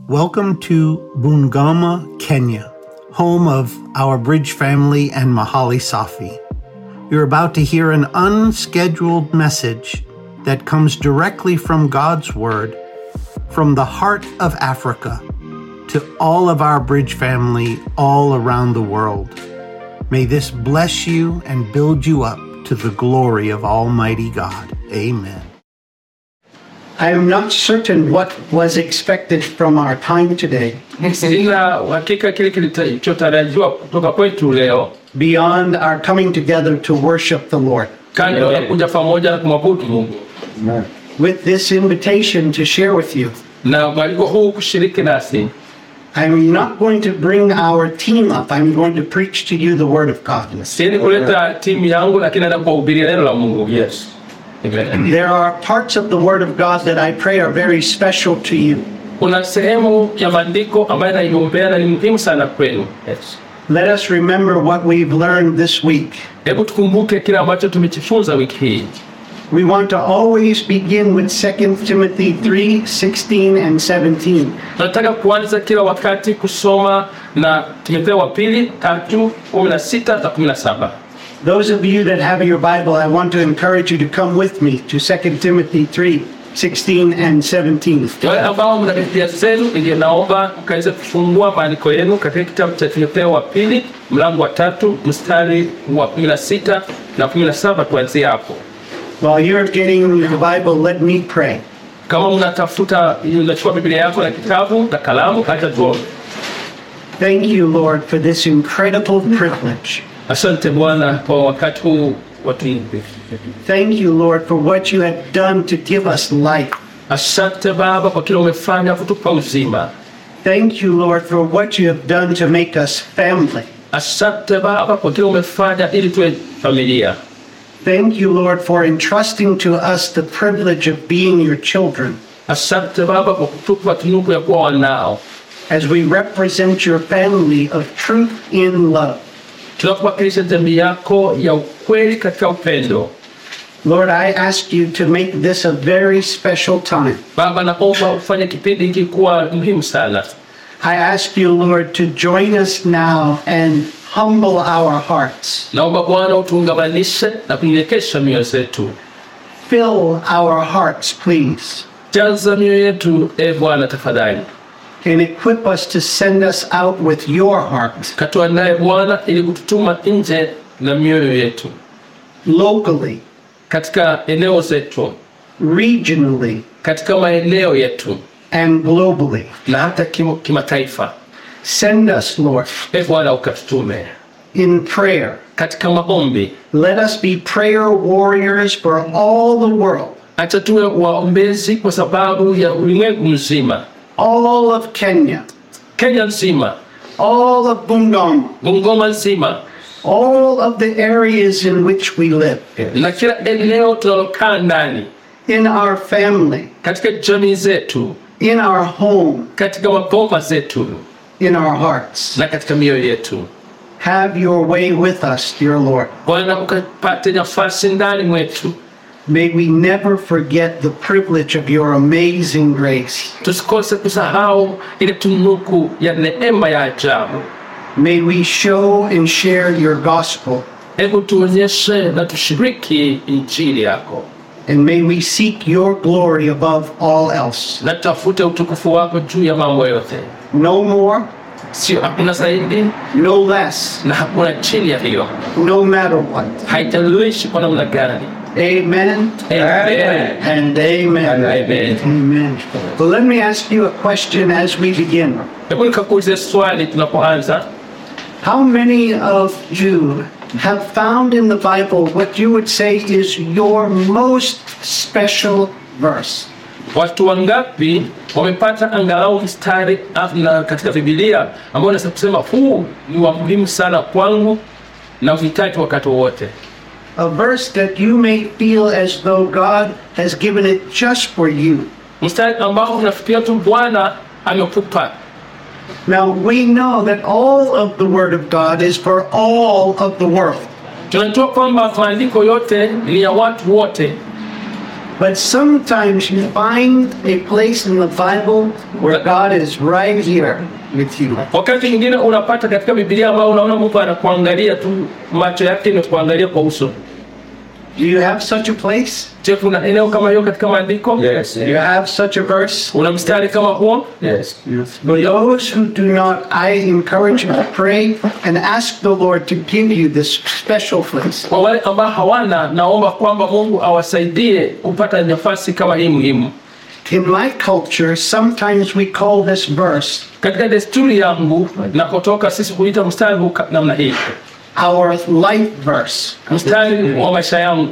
Welcome to Bungoma, Kenya, home of our Bridge family and Mahali Safi. You're about to hear an unscheduled message that comes directly from God's Word, from the heart of Africa, to all of our Bridge family all around the world. May this bless you and build you up to the glory of Almighty God. Amen. I am not certain what was expected from our time today Sina uhakika kile kilichotarajiwa kutoka kwetu leo, beyond our coming together to worship the Lord. kando ya kuja pamoja na kumwabudu Mungu With this invitation to share with you, na mwaliko huu kushiriki nasi. I'm not going to bring our team up. I'm going to preach to you the Word of God. Siendi kuleta timu yangu, lakini naenda kuwahubiria neno la Mungu. Yes. Amen. There are parts of the Word of God that I pray are very special to you. Kuna sehemu ya maandiko ambayo naiombea na ni muhimu sana kwenu. Yes. Let us remember what we've learned this week. Hebu tukumbuke kile ambacho tumejifunza wiki hii. We want to always begin with 2 Timothy 3 16 and 17. Tunataka kuanza kila wakati kusoma na Timotheo wa pili tatu kumi na sita na kumi na saba. Those of you that have your Bible, I want to encourage you to come with me to 2 Timothy 3 16 and 17. Wale ambao mna Biblia zenu, ndio naomba mkaweze kufungua maandiko yenu katika kitabu cha Timotheo wa pili mlango wa tatu mstari wa kumi na sita na kumi na saba kuanzia hapo. While you're getting your Bible, let me pray. Kama mnatafuta, unachukua Biblia yako na kitabu na kalamu, acha tuombe. Thank you, Lord, for this incredible privilege. Asante Bwana kwa wakati huu wa tuimbe. Thank you, Lord, for what you have done to give us life. Asante Baba kwa kile umefanya kutupa uzima. Thank you, Lord, for what you have done to make us family. Asante Baba kwa kile umefanya ili tuwe familia. Thank you, Lord, for entrusting to us the privilege of being your children Asante Baba kwa kutupa tunuku ya kuwa wanao, as we represent your family of truth in love. tunapowakilisha jamii yako ya ukweli katika upendo. Lord, I ask you to make this a very special time. Baba, naomba ufanye kipindi hiki kuwa muhimu sana. I ask you, Lord, to join us now and humble our hearts. Naomba Bwana utuungamanishe na kunyenyekesha mioyo zetu. Fill our hearts, please, Jaza mioyo yetu, e Bwana tafadhali, and equip us to send us out with your heart katuandaye Bwana ili kututuma nje na mioyo yetu locally, katika eneo zetu, regionally, katika maeneo yetu and globally. na hata kimo- kimataifa. Send us, Lord, E Bwana ukatutume in prayer. katika maombi, Let us be prayer warriors for all the world, acha tuwe waombezi kwa sababu ya ulimwengu mzima, all of Kenya, Kenya nzima, all of Bungoma, Bungoma nzima all of the areas in which we live, na kila eneo tunalokaa ndani, in our family, katika jamii zetu, in our home, katika maboma zetu in our hearts. na katika mioyo yetu. Have your way with us, dear Lord. Bwana ukapate nafasi ndani mwetu, May we never forget the privilege of your amazing grace. tusikose kusahau ile tunuku ya neema ya ajabu. May we show and share your gospel, Hebu tuonyeshe na tushiriki injili yako, and may we seek your glory above all else. na tutafute utukufu wako juu ya mambo yote, No more, sio hakuna zaidi no less, na hakuna chini ya hiyo, no matter what. haijalishi kwa namna gani. Amen. Amen. And amen. Amen. Amen. Well, let me ask you a question as we begin. Hebu nikakuulize swali tunapoanza. How many of you have found in the Bible what you would say is your most special verse? Watu wangapi wamepata angalau mstari ah, na katika Biblia ambao unaweza kusema huu ni wa muhimu sana kwangu na uhitaji wakati wowote, A verse that you may feel as though God has given it just for you. mstari ambao unafikiria tu Bwana amekupa. Now, we know that all of the Word of God is for all of the world. Tunajua kwamba maandiko yote ni ya watu wote, But sometimes you find a place in the Bible where God is right here with you. Wakati mwingine unapata katika Biblia ambao unaona Mungu anakuangalia tu, macho yake ni kuangalia kwa uso. Do you have such a place? Je, kuna eneo kama hiyo katika maandiko? Do you have such a verse? Una mstari kama huo? For those who do not, I encourage you to pray and ask the Lord to give you this special place. Kwa wale ambao hawana, naomba kwamba Mungu awasaidie kupata nafasi kama hii muhimu. In my culture, sometimes we call this verse Katika desturi yangu nakotoka sisi huita mstari huu ka- namna hii, our life verse. mstari wa maisha yangu.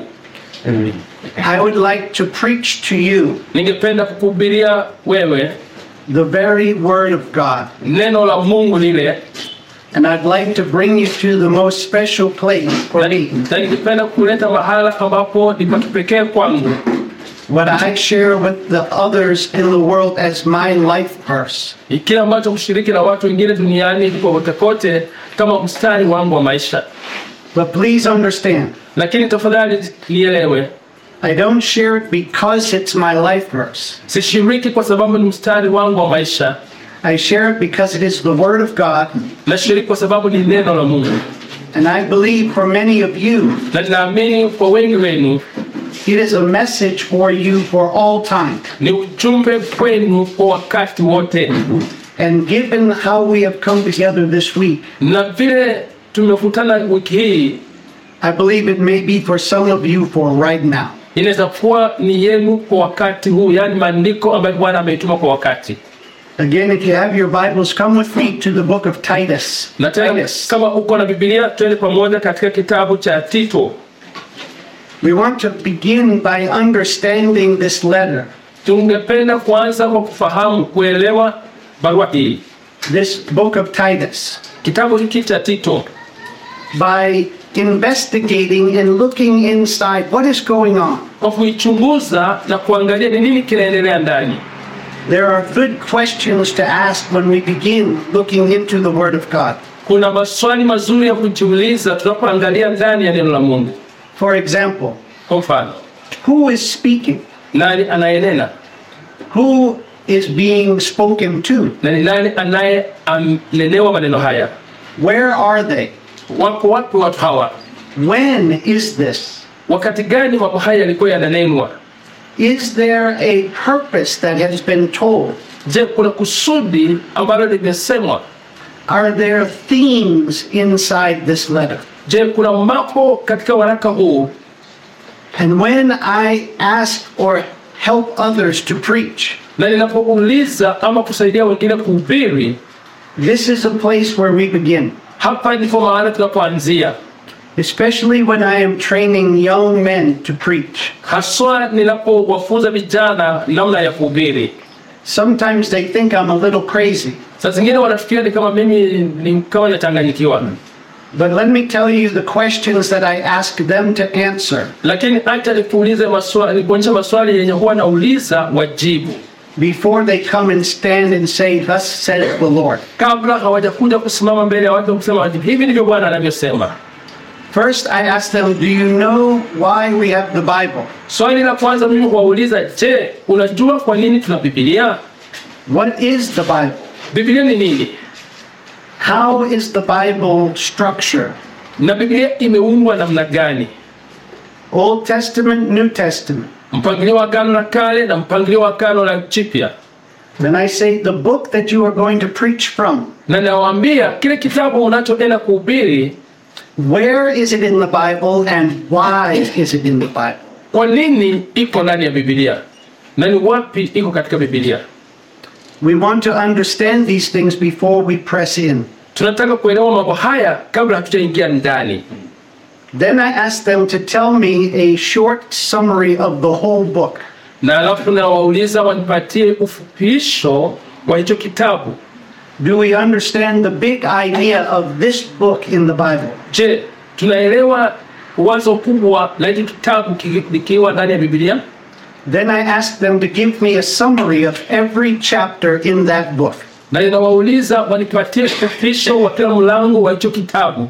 I would like to preach to you Ningependa kukuhubiria wewe the very Word of God. neno la Mungu lile, And I'd like to bring you to the most special place for na me. na ningependa kuleta mahala ambapo ni pa kipekee kwangu, What I share with the others in the world as my life verse. Ni kile ambacho kushiriki na watu wengine duniani kote kote kama mstari wangu wa maisha. But please understand, Lakini tafadhali nielewe, I don't share it because it's my life verse. sishiriki kwa sababu ni mstari wangu wa maisha, I share it because it is the Word of God. nashiriki kwa sababu ni neno la Mungu, And I believe for many of you, na ninaamini kwa wengi wenu it is a message for you for all time. ni ujumbe kwenu kwa wakati wote. And given how we have come together this week, Na vile tumekutana wiki hii, I believe it may be for some of you for right now. inaweza kuwa ni yenu kwa wakati huu, yaani maandiko ambayo Bwana ameituma kwa wakati. Again, if you have your Bibles, come with me to the book of Titus. Na tena Titus. kama uko na Biblia, twende pamoja katika kitabu cha Tito. We want to begin by understanding this letter, Tungependa kuanza kwa kufahamu kuelewa barua hii, this book of Titus, kitabu hiki cha Tito, by investigating and looking inside what is going on. kwa kuichunguza na kuangalia ni nini kinaendelea ndani. There are good questions to ask when we begin looking into the Word of God. Kuna maswali mazuri ya kujiuliza tunapoangalia ndani ya neno la Mungu. For example, Kwa mfano, who is speaking? nani anayenena Who is being spoken to? na ni nani anayenenewa maneno haya? Where are they? Wako wapi watu hawa? When is this? Wakati gani mambo haya yalikuwa yananenwa? Is there a purpose that has been told? Je, kuna kusudi ambalo limesemwa? Are there themes inside this letter? Je, kuna mambo katika waraka huu And when I ask or help others to preach, na ninapouliza ama kusaidia wengine kuhubiri, this is a place where we begin. hapa ndipo mahali tunapoanzia, Especially when I am training young men to preach. haswa ninapowafunza vijana namna ya kuhubiri. Sometimes they think I'm a little crazy, Saa zingine wanafikiria ni kama mimi ni kama nachanganyikiwa, but let me tell you the questions that I ask them to answer lakini acha nikuulize maswali, nikuonyesha maswali yenye huwa nauliza wajibu before they come and stand and say, Thus saith the Lord. kabla hawajakuja kusimama mbele ya watu na kusema hivi ndivyo Bwana anavyosema. First, I ask them, Do you know why we have the Bible? Swali la kwanza mimi huwauliza, je, unajua kwa nini tuna Biblia? What is the Bible? Biblia ni nini? How is the Bible structured? Na Biblia imeundwa namna gani? Old Testament, New Testament. Mpangilio wa Agano la Kale na mpangilio wa Agano la Jipya. Then I say, The book that you are going to preach from, Na nawaambia kile kitabu unachoenda kuhubiri, where is it in the Bible and why is it in the Bible? kwa nini iko ndani ya Biblia na ni wapi iko katika Biblia. We want to understand these things before we press in. Tunataka kuelewa mambo haya kabla hatujaingia ndani. Then I ask them to tell me a short summary of the whole book. Na alafu tunawauliza wanipatie ufupisho wa hicho kitabu. Do we understand the big idea of this book in the Bible? Je, tunaelewa wazo kubwa la hiki kitabu kiki- likiwa ndani ya Biblia? Then I ask them to give me a summary of every chapter in that book. Na ninawauliza wanipatie ufupisho wa kila mlango wa hicho kitabu.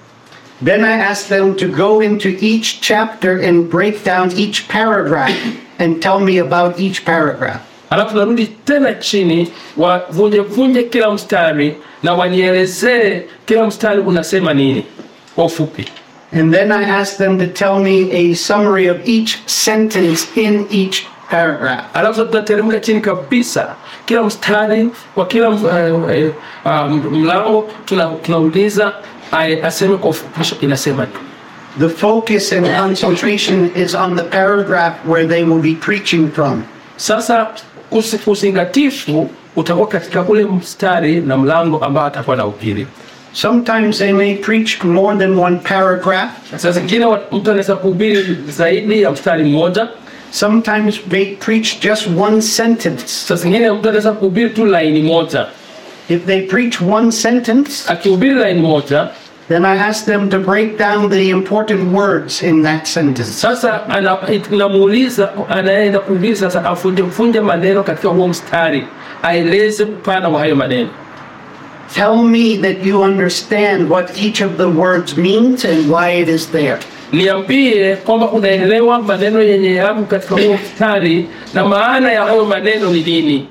Then I ask them to go into each chapter and break down each paragraph and tell me about each paragraph. alafu narudi tena chini wavunje vunje kila mstari na wanielezee kila mstari unasema nini kwa ufupi And then I ask them to tell me a summary of each sentence in each paragraph. alafu sasa tunateremka chini kabisa kila mstari kwa kila uh, uh, mlango tuna- tunauliza ai- aseme kwa ufupisho inasema nini. The focus and concentration is on the paragraph where they will be preaching from. sasa usi- uzingatifu utakuwa katika ule mstari na mlango ambao atakuwa na upili Sometimes they may preach more than one paragraph. saa zingine wa- mtu anaweza kuhubiri zaidi ya mstari mmoja Sometimes they preach just one sentence. saa zingine mtu anaweza kuhubiri tu laini moja If they preach one sentence, akihubiri laini moja then I ask them to break down the important words in that sentence. sasa ana- namuuliza anaenda kuhubiri sasa afunje funje maneno katika huo mstari aeleze upana wa hayo maneno Tell me that you understand what each of the words means and why it is there. niambie kwamba unaelewa maneno yenye yako katika huo mstari na maana ya hayo maneno ni nini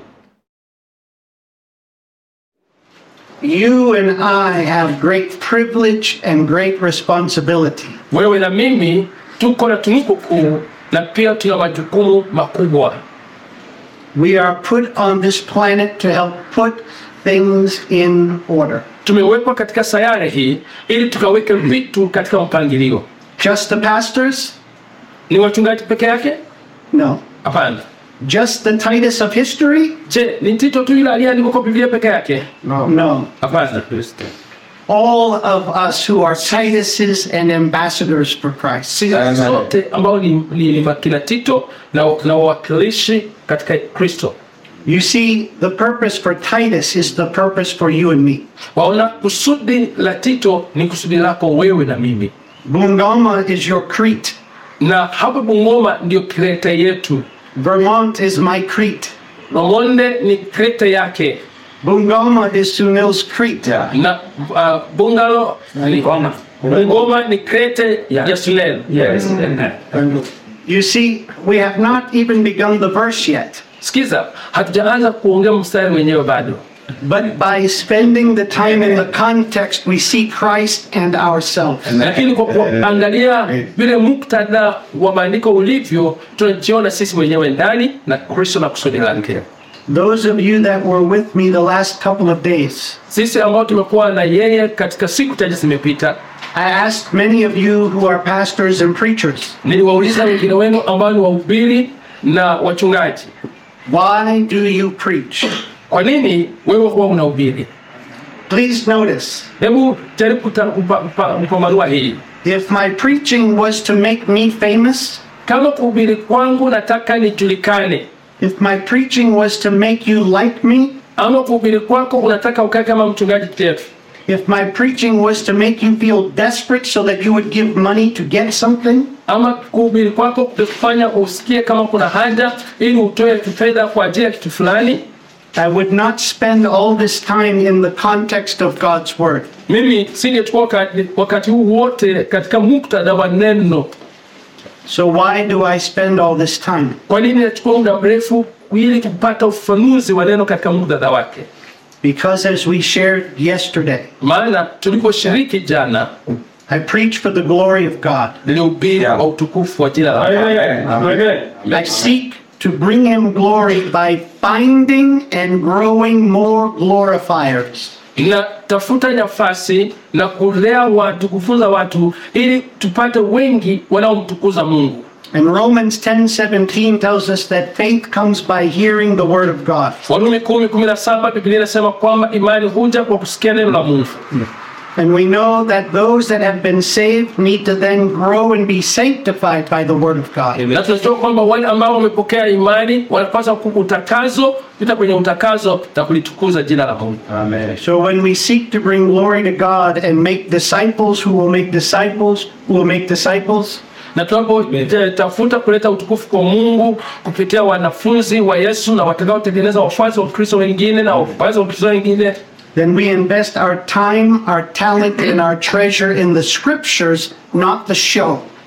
You and I have great privilege and great responsibility. wewe na mimi tuko na tunuku kuu na pia tuna majukumu makubwa We are put on this planet to help put things in order. tumewekwa katika sayari hii ili tukaweke vitu katika mpangilio Just the pastors? ni wachungaji peke yake No. hapana Just the Titus of history? je ni tito tu yule aliyeandikwa kwa biblia peke yake No. hapana All of us who are Tituses and ambassadors for Christ. sisi sote ambao ni, ni, ni makina tito na na wawakilishi katika kristo You see, the purpose for Titus is the purpose for you and me. waona kusudi la tito ni kusudi lako wewe na mimi Bungoma is your Crete. na hapa bungoma ndio kreta yetu Vermont is my Crete. Romonde ni kreta yake Bungoma is Sunil's Crete. na uh, bungalo ni bungoma ni krete ya Sunel. Yes. You see, we have not even begun the verse yet. Sikiza, hatujaanza kuongea mstari wenyewe bado, But by spending the time in the context, we see Christ and ourselves. lakini kwa kuangalia vile muktadha wa maandiko ulivyo, tunajiona sisi wenyewe ndani na Kristo na kusudi lake. Those of you that were with me the last couple of days, Sisi ambao tumekuwa na yeye katika siku chache zimepita, I asked many of you who are pastors and preachers, niliwauliza wengine wenu ambao ni wahubiri na wachungaji, why do you preach? kwa nini wewe huwa unahubiri? Please notice, Hebu jaribu kuta- kupa- kupa- kupambanua hii. if my preaching was to make me famous, Kama kuhubiri kwangu nataka nijulikane, if my preaching was to make you like me, ama kuhubiri kwako unataka ukae kama mchungaji Jeff, if my preaching was to make you feel desperate so that you would give money to get something, ama kuhubiri kwako kufanya usikie kama kuna haja ili utoe fedha kwa ajili ya kitu fulani, I would not spend all this time in the context of God's Word. mimi singechukua wakati, wakati huu wote katika muktadha wa neno. So, why do I spend all this time? Kwa nini nachukua muda mrefu ili kupata ufafanuzi wa neno katika muktadha wake? Because as we shared yesterday, Maana tuliposhiriki jana, I preach for the glory of God. nilihubiri kwa utukufu wa jina la Mungu. I seek to bring Him glory by finding and growing more glorifiers. Natafuta nafasi na kulea watu, kufunza watu ili tupate wengi wanaomtukuza Mungu. And Romans 10:17 tells us that faith comes by hearing the word of God. Warumi kumi kumi na saba Biblia inasema kwamba imani huja kwa kusikia neno la Mungu, And we know that those that have been saved need to then grow and be sanctified by the word of God. na tunajua kwamba wale ambao wamepokea imani wanapaswa utakazo pita kwenye utakazo na kulitukuza jina la Mungu. So when we seek to bring glory to God and make disciples who will make disciples who will make disciples, Na tunapotafuta kuleta utukufu kwa Mungu kupitia wanafunzi wa Yesu na watakaotengeneza wafuasi wa Kristo wengine na wafuasi wa Kristo wengine, then we invest our time, our talent, and our treasure in the scriptures, not the show.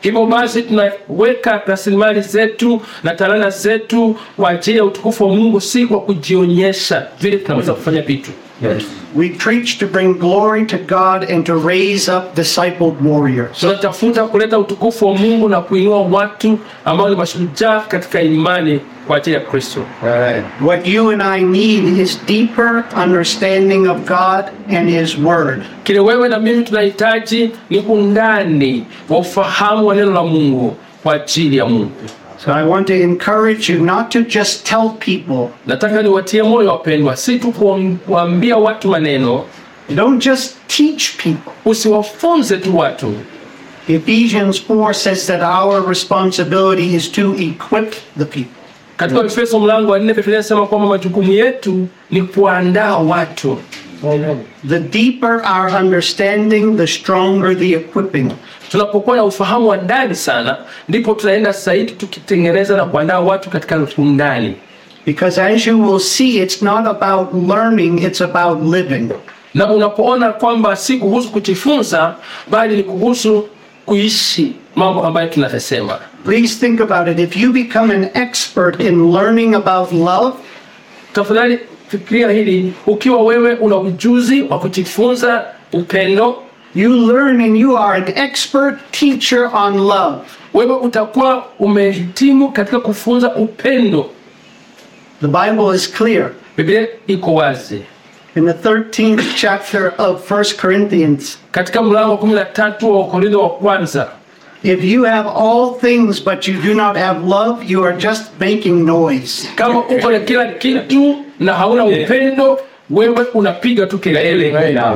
Hivyo basi tunaweka rasilimali zetu na talanta zetu kwa ajili ya utukufu wa Mungu, si kwa kujionyesha vile tunaweza kufanya vitu. We preach to bring glory to God and to raise up discipled warriors. Tunatafuta kuleta utukufu wa Mungu na kuinua watu ambao ni mashujaa katika imani kwa ajili ya Kristo. What you and I need is deeper understanding of God and His Word. Kile wewe na mimi tunahitaji ni undani wa ufahamu wa neno la Mungu kwa ajili ya Mungu. So I want to encourage you not to just tell people, Nataka niwatie moyo wapendwa, si tu kuam- kuambia watu maneno, don't just teach people. usiwafunze tu watu. Ephesians 4 says that our responsibility is to equip the people. Katika Efeso mlango wa nne Biblia inasema kwamba majukumu yetu ni kuandaa watu. The deeper our understanding, the stronger the equipping. Tunapokuwa na ufahamu wa ndani sana, ndipo tunaenda zaidi tukitengeneza na kuandaa watu katika undani, Because as you will see, it's not about learning, it's about living. na unapoona kwamba si kuhusu kujifunza, bali ni kuhusu kuishi mambo ambayo tunayasema. Please think about it. If you become an expert in learning about love, Tafadhali fikiria hili, ukiwa wewe una ujuzi wa kujifunza upendo, you learn and you are an expert teacher on love. wewe utakuwa umehitimu katika kufunza upendo. The Bible is clear. Biblia iko wazi In the 13th chapter of 1 Corinthians, katika mlango wa kumi na tatu wa Korintho wa kwanza if you have all things but you do not have love, you are just making noise. kama uko na kila kitu na hauna upendo, wewe unapiga tu kelele.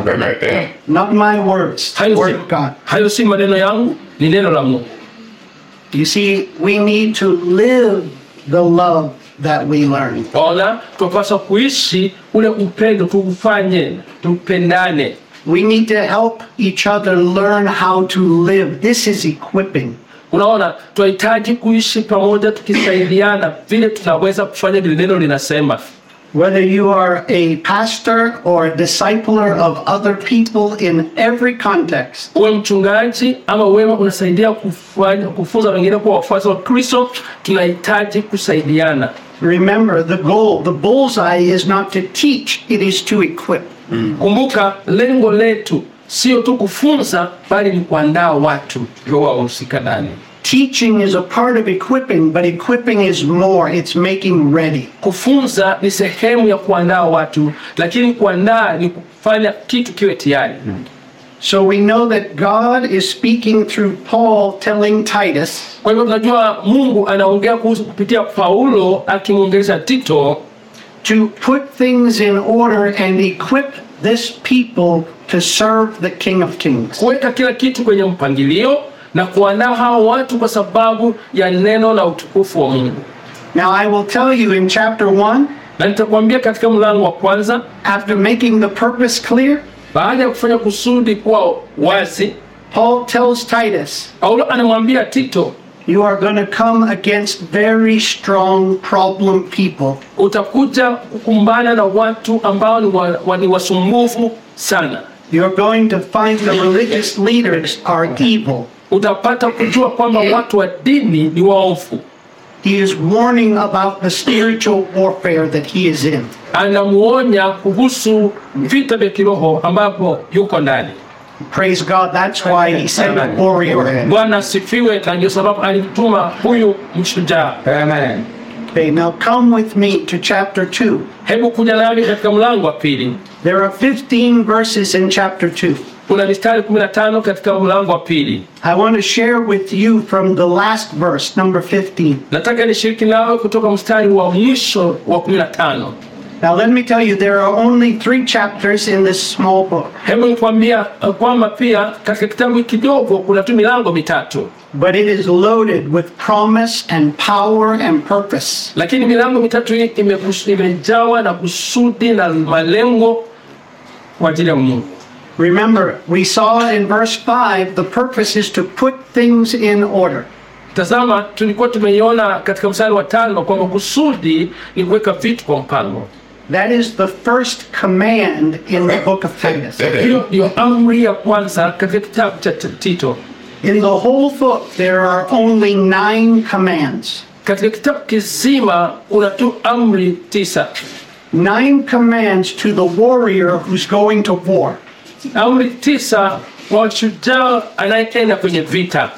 Not my words, the Hayo word si- of God. hayo si maneno yangu, ni neno la Mungu. You see, we need to live the love that we learn. Ona, tunapaswa kuishi ule upendo, tuufanye, tupendane. We need to help each other learn how to live. This is equipping. Unaona, tunahitaji kuishi pamoja, tukisaidiana vile tunaweza kufanya vile neno linasema. Whether you are a pastor or a discipler of other people in every context, Uwe mchungaji ama wewe unasaidia kufanya, kufunza wengine kuwa wafuasi wa Kristo, tunahitaji kusaidiana. remember the goal, the bullseye is not to teach, it is to equip. Kumbuka, lengo letu sio tu kufunza, bali ni kuandaa watu ndio wahusika ndani. Teaching is a part of equipping, but equipping is more, it's making ready. Kufunza ni sehemu ya kuandaa watu, lakini kuandaa ni kufanya kitu kiwe tayari. So we know that God is speaking through Paul telling Titus Kwa hivyo tunajua Mungu anaongea kuhusu kupitia Paulo akimwongelesha Tito to put things in order and equip this people to serve the King of Kings. kuweka kila kitu kwenye mpangilio na kuandaa hao watu kwa sababu ya neno la utukufu wa Mungu. Now I will tell you in chapter 1, Na nitakwambia katika mlango wa kwanza, after making the purpose clear, baada ya kufanya kusudi kuwa wazi, Paul tells Titus, Paulo anamwambia Tito, You are going to come against very strong problem people. utakuja kukumbana na watu ambao ni, wa, wa, ni wasumbufu sana. You're going to find the religious leaders are evil. Utapata kujua kwamba watu wa dini ni waovu. He is warning about the spiritual warfare that he is in. Anamuonya kuhusu vita vya kiroho ambapo yuko ndani. Praise God, that's why he sent a warrior. Bwana asifiwe, na ndio sababu alimtuma huyu mshujaa. Okay, now come with me to chapter 2. Hebu kuja nami katika mlango wa pili. There are 15 verses in chapter 2. Kuna mistari 15 katika mlango wa pili. I want to share with you from the last verse, number 15. Nataka nishiriki nawe kutoka mstari wa mwisho wa 15. Now, let me tell you, there are only three chapters in this small book, Hebu nikwambia uh, kwamba pia katika kitabu kidogo kuna tu milango mitatu, but it is loaded with promise and power and purpose. lakini milango mitatu hii imekus- imejawa na kusudi na malengo kwa ajili ya Mungu. Remember, we saw in verse 5 the purpose is to put things in order. Tazama, tulikuwa tumeiona katika mstari wa tano kwamba kusudi ni kuweka vitu kwa mpango. That is the first command in the book of Titus. Hiyo ndio amri ya kwanza katika kitabu cha T- Tito. In the whole book, there are only nine commands. Katika kitabu kizima kuna tu amri tisa, Nine commands to the warrior who's going to war. amri tisa kwa shujaa anayeenda kwenye vita.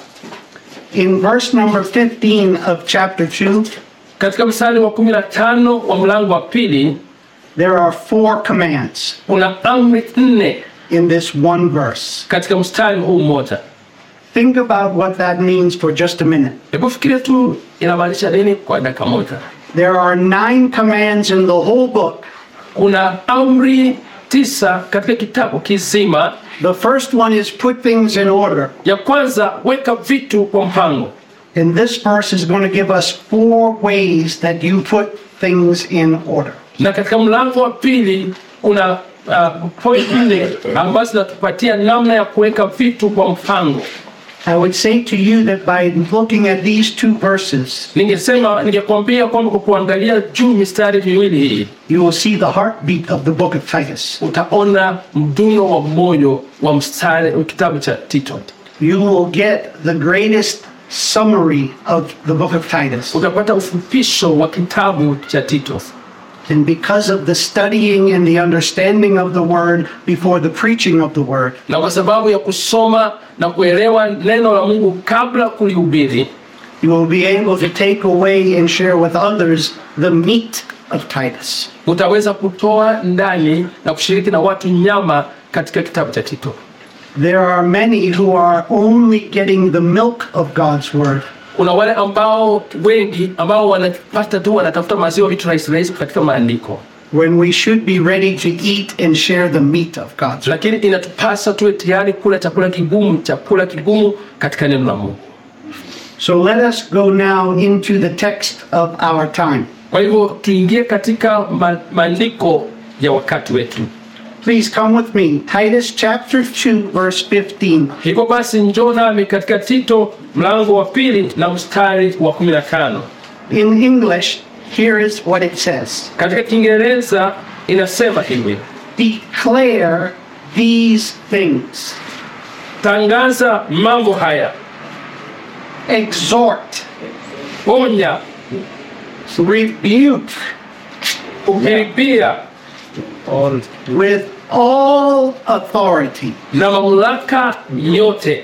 In verse number 15 of chapter 2, Katika mstari wa kumi na tano wa mlango wa pili there are four commands kuna amri nne in this one verse. katika mstari huu mmoja. Think about what that means for just a minute. Hebu fikiria tu inamaanisha nini kwa dakika moja. There are nine commands in the whole book. Kuna amri tisa katika kitabu kizima. The first one is put things in order. Ya kwanza, weka vitu kwa mpango, And this verse is going to give us four ways that you put things in order. na katika mlango wa pili kuna uh, point nne ambazo zinatupatia namna ya kuweka vitu kwa mpango. I would say to you that by looking at these two verses, Ningesema, ningekwambia kwamba kwa kuangalia juu mistari miwili hii you will see the heartbeat of the book of Titus. utaona mduno wa moyo wa mstari wa kitabu cha Tito. You will get the greatest summary of the book of Titus. Utapata ufupisho wa kitabu cha Tito, And because of the studying and the understanding of the word before the preaching of the word, na kwa sababu ya kusoma na kuelewa neno la Mungu kabla kulihubiri, you will be able to take away and share with others the meat of Titus. utaweza kutoa ndani na kushiriki na watu nyama katika kitabu cha Tito. There are many who are only getting the milk of God's word. Kuna wale ambao wengi ambao wanapata tu wanatafuta maziwa vitu rahisi rahisi katika maandiko, when we should be ready to eat and share the meat of God's word. lakini inatupasa tuwe tayari kula chakula kigumu, chakula kigumu katika neno la Mungu. So let us go now into the text of our time. Kwa hivyo tuingie katika ma- maandiko ya wakati wetu. Please come with me. Titus chapter 2, verse 15. Hivyo basi njoo nami katika Tito mlango wa pili na mstari wa 15. In English, here is what it says Katika Kiingereza inasema hivi: Declare these things, tangaza mambo haya, exhort, onya, rebuke kukaribia with all authority, na mamlaka yote,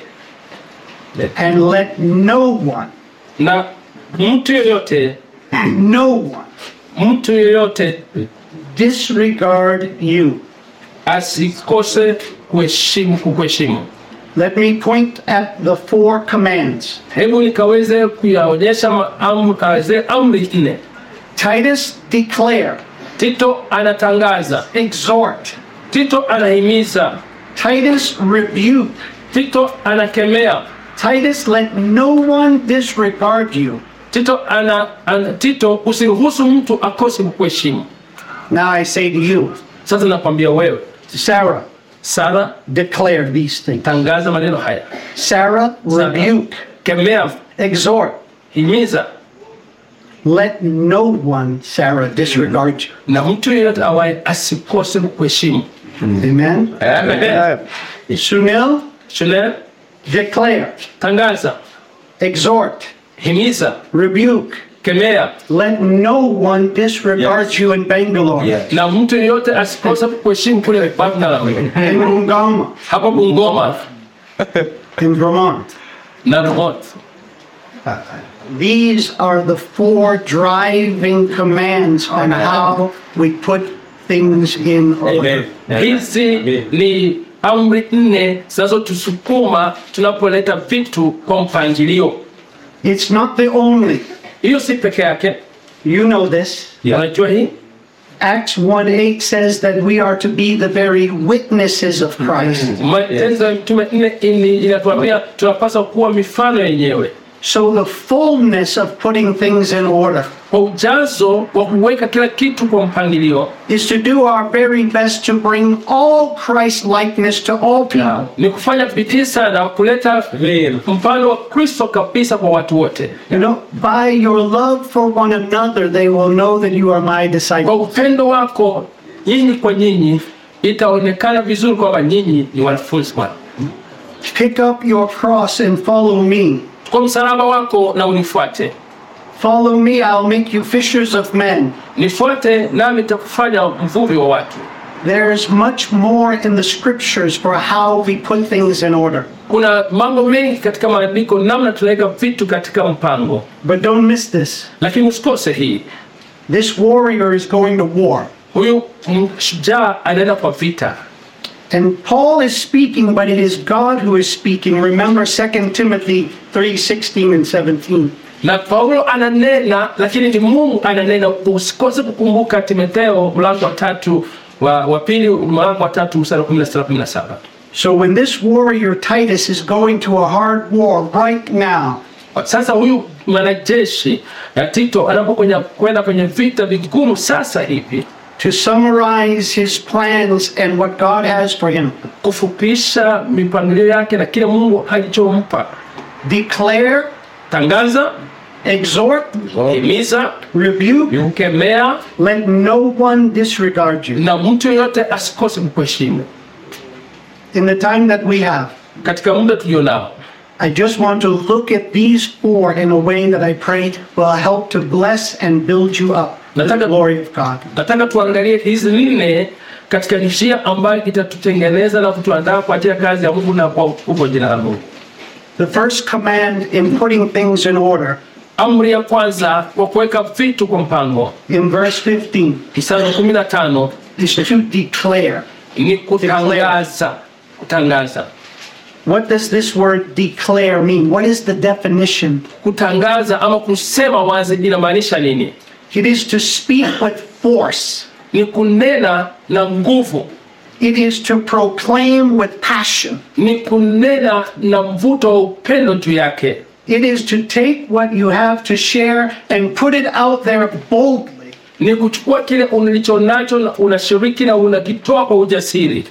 and let no one, na mtu yoyote, no one mtu yoyote disregard you. asikose kuheshimu kukuheshimu. Let me point at the four commands. Hebu nikaweze kuyaonyesha ma- am- ah, zile amri nne. Titus, declare, Tito anatangaza, exhort. Tito anahimiza, Titus, rebuke. Tito anakemea, Titus, let no one disregard you. Tito ana, ana Tito usiruhusu mtu akose kukuheshimu. Now I say to you, Sasa nakwambia wewe Sarah, Sara, declare these things. tangaza maneno haya, Sarah, Sara, rebuke, kemea, exhort. himiza, Let no one, Sarah, disregard you. na mtu yeyote awaye asikose kukuheshimu. Amen. Amen. Sunil, Shule, declare, tangaza, exhort, himiza, rebuke. kemea, Let no one disregard you in Bangalore, na mtu yeyote asikose kukuheshimu kule Bangala, in Ungama, hapa Bungoma in Vermont. na Remote. These are the four driving commands on how we put things in order. Hizi ni amri nne zinazotusukuma tunapoleta vitu kwa mpangilio. It's not the only. Hiyo si peke yake, You know this. unajua hii Acts 1 8 says that we are to be the very witnesses of Christ. Matendo ya Mitume nne ini inatuambia tunapaswa kuwa mifano yenyewe So the fullness of putting things in order kwa ujazo wa kuweka kila kitu kwa mpangilio is to do our very best to bring all Christ likeness to all people. ni kufanya bidii sana kuleta mfano wa Kristo kabisa kwa watu wote. You know, by your love for one another, they will know that you are my Kwa disciples. upendo wako nyinyi kwa nyinyi, itaonekana vizuri kwamba nyinyi ni wanafunzi wangu. Pick up your cross and follow me. kwa msalaba wako na unifuate. Follow me, I'll make you fishers of men. Nifuate nami nitakufanya mvuvi wa watu. There's much more in the scriptures for how we put things in order. Kuna mambo mengi katika maandiko, namna tunaweka vitu katika mpango, But don't miss this. lakini usikose hii. This warrior is going to war. Huyu shujaa anaenda kwa vita, And Paul is speaking, but it is God who is speaking. Remember 2 Timothy 3 16 and 17. na Paulo ananena, lakini ni Mungu ananena. Usikose kukumbuka Timotheo mlango wa tatu wa, wa pili mlango wa tatu mstari wa 16 na 17. So when this warrior Titus is going to a hard war right now, Sasa huyu mwanajeshi ya Tito anapokwenda kwenda kwenye vita vigumu sasa hivi, to summarize his plans and what God has for him, kufupisha mipangilio yake na kile Mungu alichompa, declare, tangaza, exhort, himiza, rebuke, kemea, let no one disregard you. na mtu yeyote asikose kukuheshimu In the time that we have, katika muda tulionao. I just want to look at these four in a way that I pray will help to bless and build you up. To the Nataka- glory of God. Nataka tuangalie hizi nne katika njia ambayo itatutengeneza na kutuandaa kwa ajili ya kazi ya Mungu na kwa utukufu wa jina la Mungu. The first command in putting things in order Amri ya kwanza kwa kuweka vitu kwa mpango, in verse 15 mstari wa 15 is to declare. ni kutangaza. Kutangaza, What does this word declare mean? What is the definition? kutangaza ama kusema wazi inamaanisha nini? It is to speak with force. Ni kunena na nguvu, It is to proclaim with passion. ni kunena na mvuto wa upendo juu yake, It is to take what you have to share and put it out there boldly. ni kuchukua kile ulicho nacho na unashiriki na unakitoa kwa ujasiri.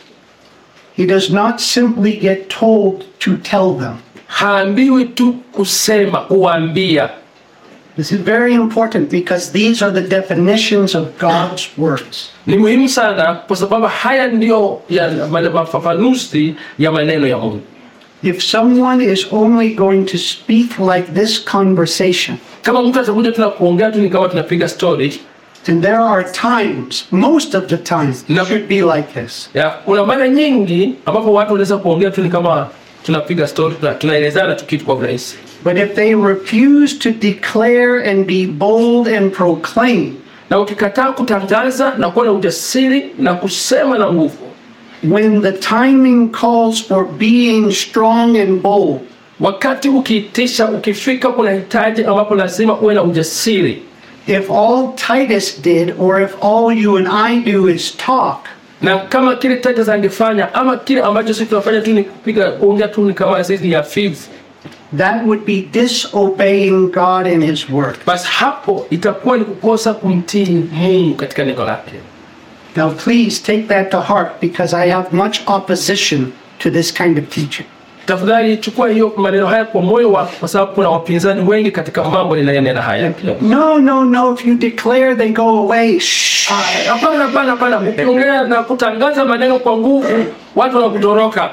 He does not simply get told to tell them. Haambiwi tu kusema, kuambia. This is very important because these are the definitions of God's words. Ni muhimu sana kwa sababu haya ndiyo ya ma- mafafanuzi ya maneno ya Mungu. If someone is only going to speak like this conversation, Kama mtu atakuja tuna kuongea tu ni kama tunapiga story, then there are times, most of the time, No. it should be like this. ya kuna mara nyingi ambapo watu wanaweza kuongea tu ni kama tunapiga story, tuna- tunaelezana tu kitu kwa urahisi. But if they refuse to declare and be bold and proclaim, Na ukikataa kutangaza na kuwa na ujasiri na kusema na nguvu, when the timing calls for being strong and bold, wakati ukiitisha, ukifika, kuna hitaji ambapo lazima uwe na ujasiri. if all Titus did, or if all you and I do is talk, na kama kile Titus angefanya ama kile ambacho sisi tunafanya tu ni kupiga kuongea tu ni kama sisi ni hafifu, that would be disobeying God and His word. basi hapo itakuwa ni kukosa kumtii Mungu katika neno lake. Now, please take that to heart because I have much opposition to this kind of teaching. Tafadhali chukua hiyo maneno haya kwa moyo wako, kwa sababu kuna wapinzani wengi katika mambo ninayonena haya. No, no, no. If you declare, they go away. Shh. Hapana, hapana, hapana. Ukiongea na kutangaza maneno kwa nguvu, watu wanakutoroka.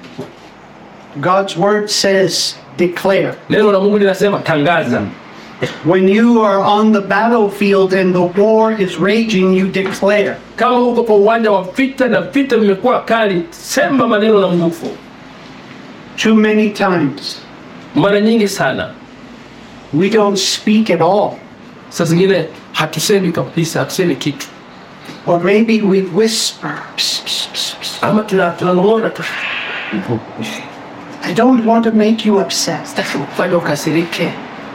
God's word says, declare. Neno la Mungu linasema tangaza. When you are on the battlefield and the war is raging, you declare. Kama uko kwa uwanja wa vita na vita vimekuwa kali, sema maneno na nguvu. Too many times, Mara nyingi sana we don't speak at all. saa zingine hatusemi kabisa, hatusemi kitu, Or maybe we whisper. Psst, psst, psst, psst. ama tuna- tunanong'ona tu, I don't want to make you upset. sitaki kufanya ukasirike,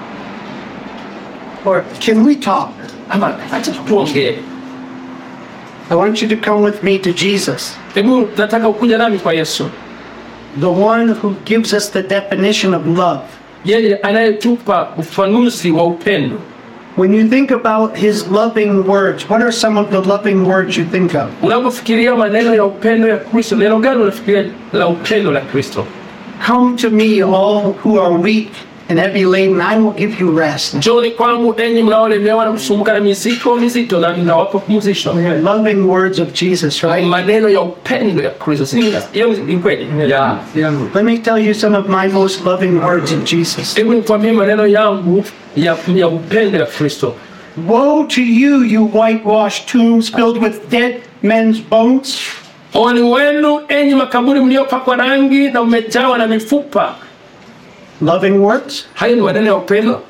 Or can we talk? ama acha tu tuongee. I want you to come with me to Jesus, Hebu nataka ukuja nami kwa Yesu, the one who gives us the definition of love. yeye anayetupa ufanuzi wa upendo. When you think about his loving words, what are some of the loving words you think of? Unapofikiria maneno ya upendo ya Kristo, neno gani unafikiria la upendo la Kristo? Come to me, all who are weak and heavy laden, I will give you rest. njoni kwangu enyi mnaolemewa na kusumbuka na mizigo mizito na ninawapa pumzisho Loving words of Jesus, right? maneno ya upendo ya kristo Si- hiyo ni kweli Let me tell you some of my most loving words of Jesus. hebu nikwambie maneno yangu ya, ya upendo ya kristo Woe to you, you whitewashed tombs filled with dead men's bones. Ole wenu enyi makaburi mliopakwa rangi na umejawa na mifupa. Loving words? Hayo ni maneno ya upendo?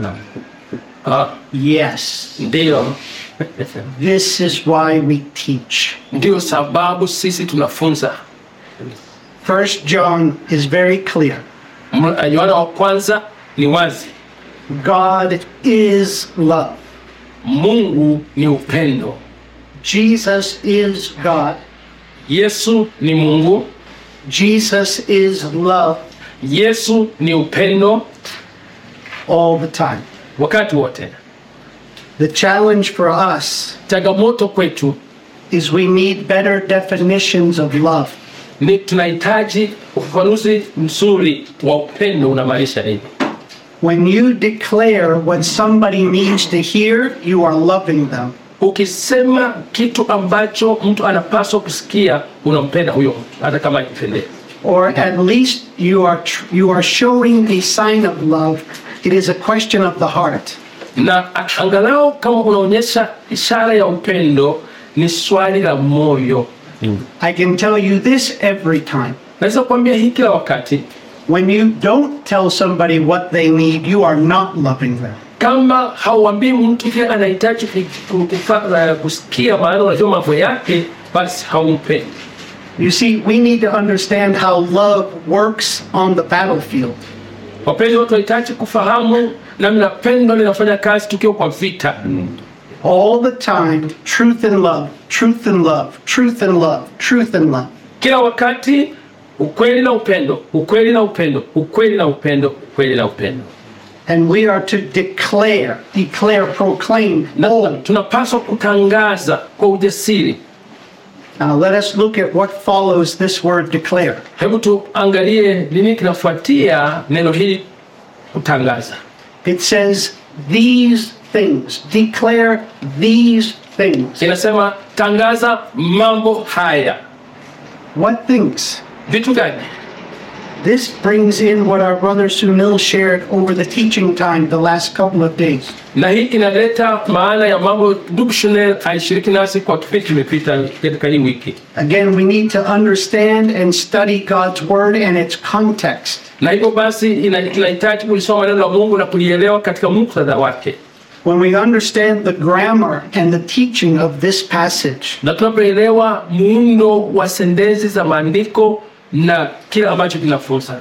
Ah, Yes. ndiyo. This is why we teach. Ndiyo sababu sisi tunafunza. First John is very clear. M- Yohana wa kwanza ni wazi, God is love. Mungu ni upendo, Jesus is God. Yesu ni Mungu, Jesus is love Yesu ni upendo all the time. wakati wote. The challenge for us Changamoto kwetu is we need better definitions of love. ni tunahitaji ufafanuzi mzuri wa upendo unamaanisha nini. When you declare what somebody needs to hear, you are loving them. Ukisema kitu ambacho mtu anapaswa kusikia, unampenda huyo mtu, hata kama akipendea. Or at least you are tr- you are showing a sign of love. It is a question of the heart. na a- angalau kama unaonyesha ishara ya upendo ni swali la moyo. I can tell you this every time. Naweza kuambia hii kila wakati, When you don't tell somebody what they need, you are not loving them. kama hauambii mtu kile anahitaji ku- ku- kufa- eh, kusikia, maana unajua mambo yake, basi haumpendi. You see, we need to understand how love works on the battlefield. Wapenzi, watu wanahitaji kufahamu namna pendo linafanya kazi tukiwa kwa vita. All the time, truth and love, truth and love, truth and love, truth and love. Kila wakati ukweli na upendo, ukweli na upendo, ukweli na upendo, ukweli na upendo. And we are to declare, declare, proclaim. Na bold. tunapaswa kutangaza kwa ujasiri Now let us look at what follows this word declare. Hebu tuangalie nini kinafuatia neno hili kutangaza. It says, these things, declare these things. Inasema tangaza mambo haya. What things? Vitu gani? This brings in what our brother Sunil shared over the teaching time the last couple of days. Na hii inaleta maana ya mambo ndugu Shunel alishiriki nasi kwa kipindi kimepita katika hii wiki, Again, we need to understand and study God's word and its context. na hivyo basi ina- tunahitaji kulisoma neno la Mungu na kulielewa katika muktadha wake, When we understand the grammar and the teaching of this passage, na tunapoelewa muundo wa sentensi za maandiko na kile ambacho kinafunza.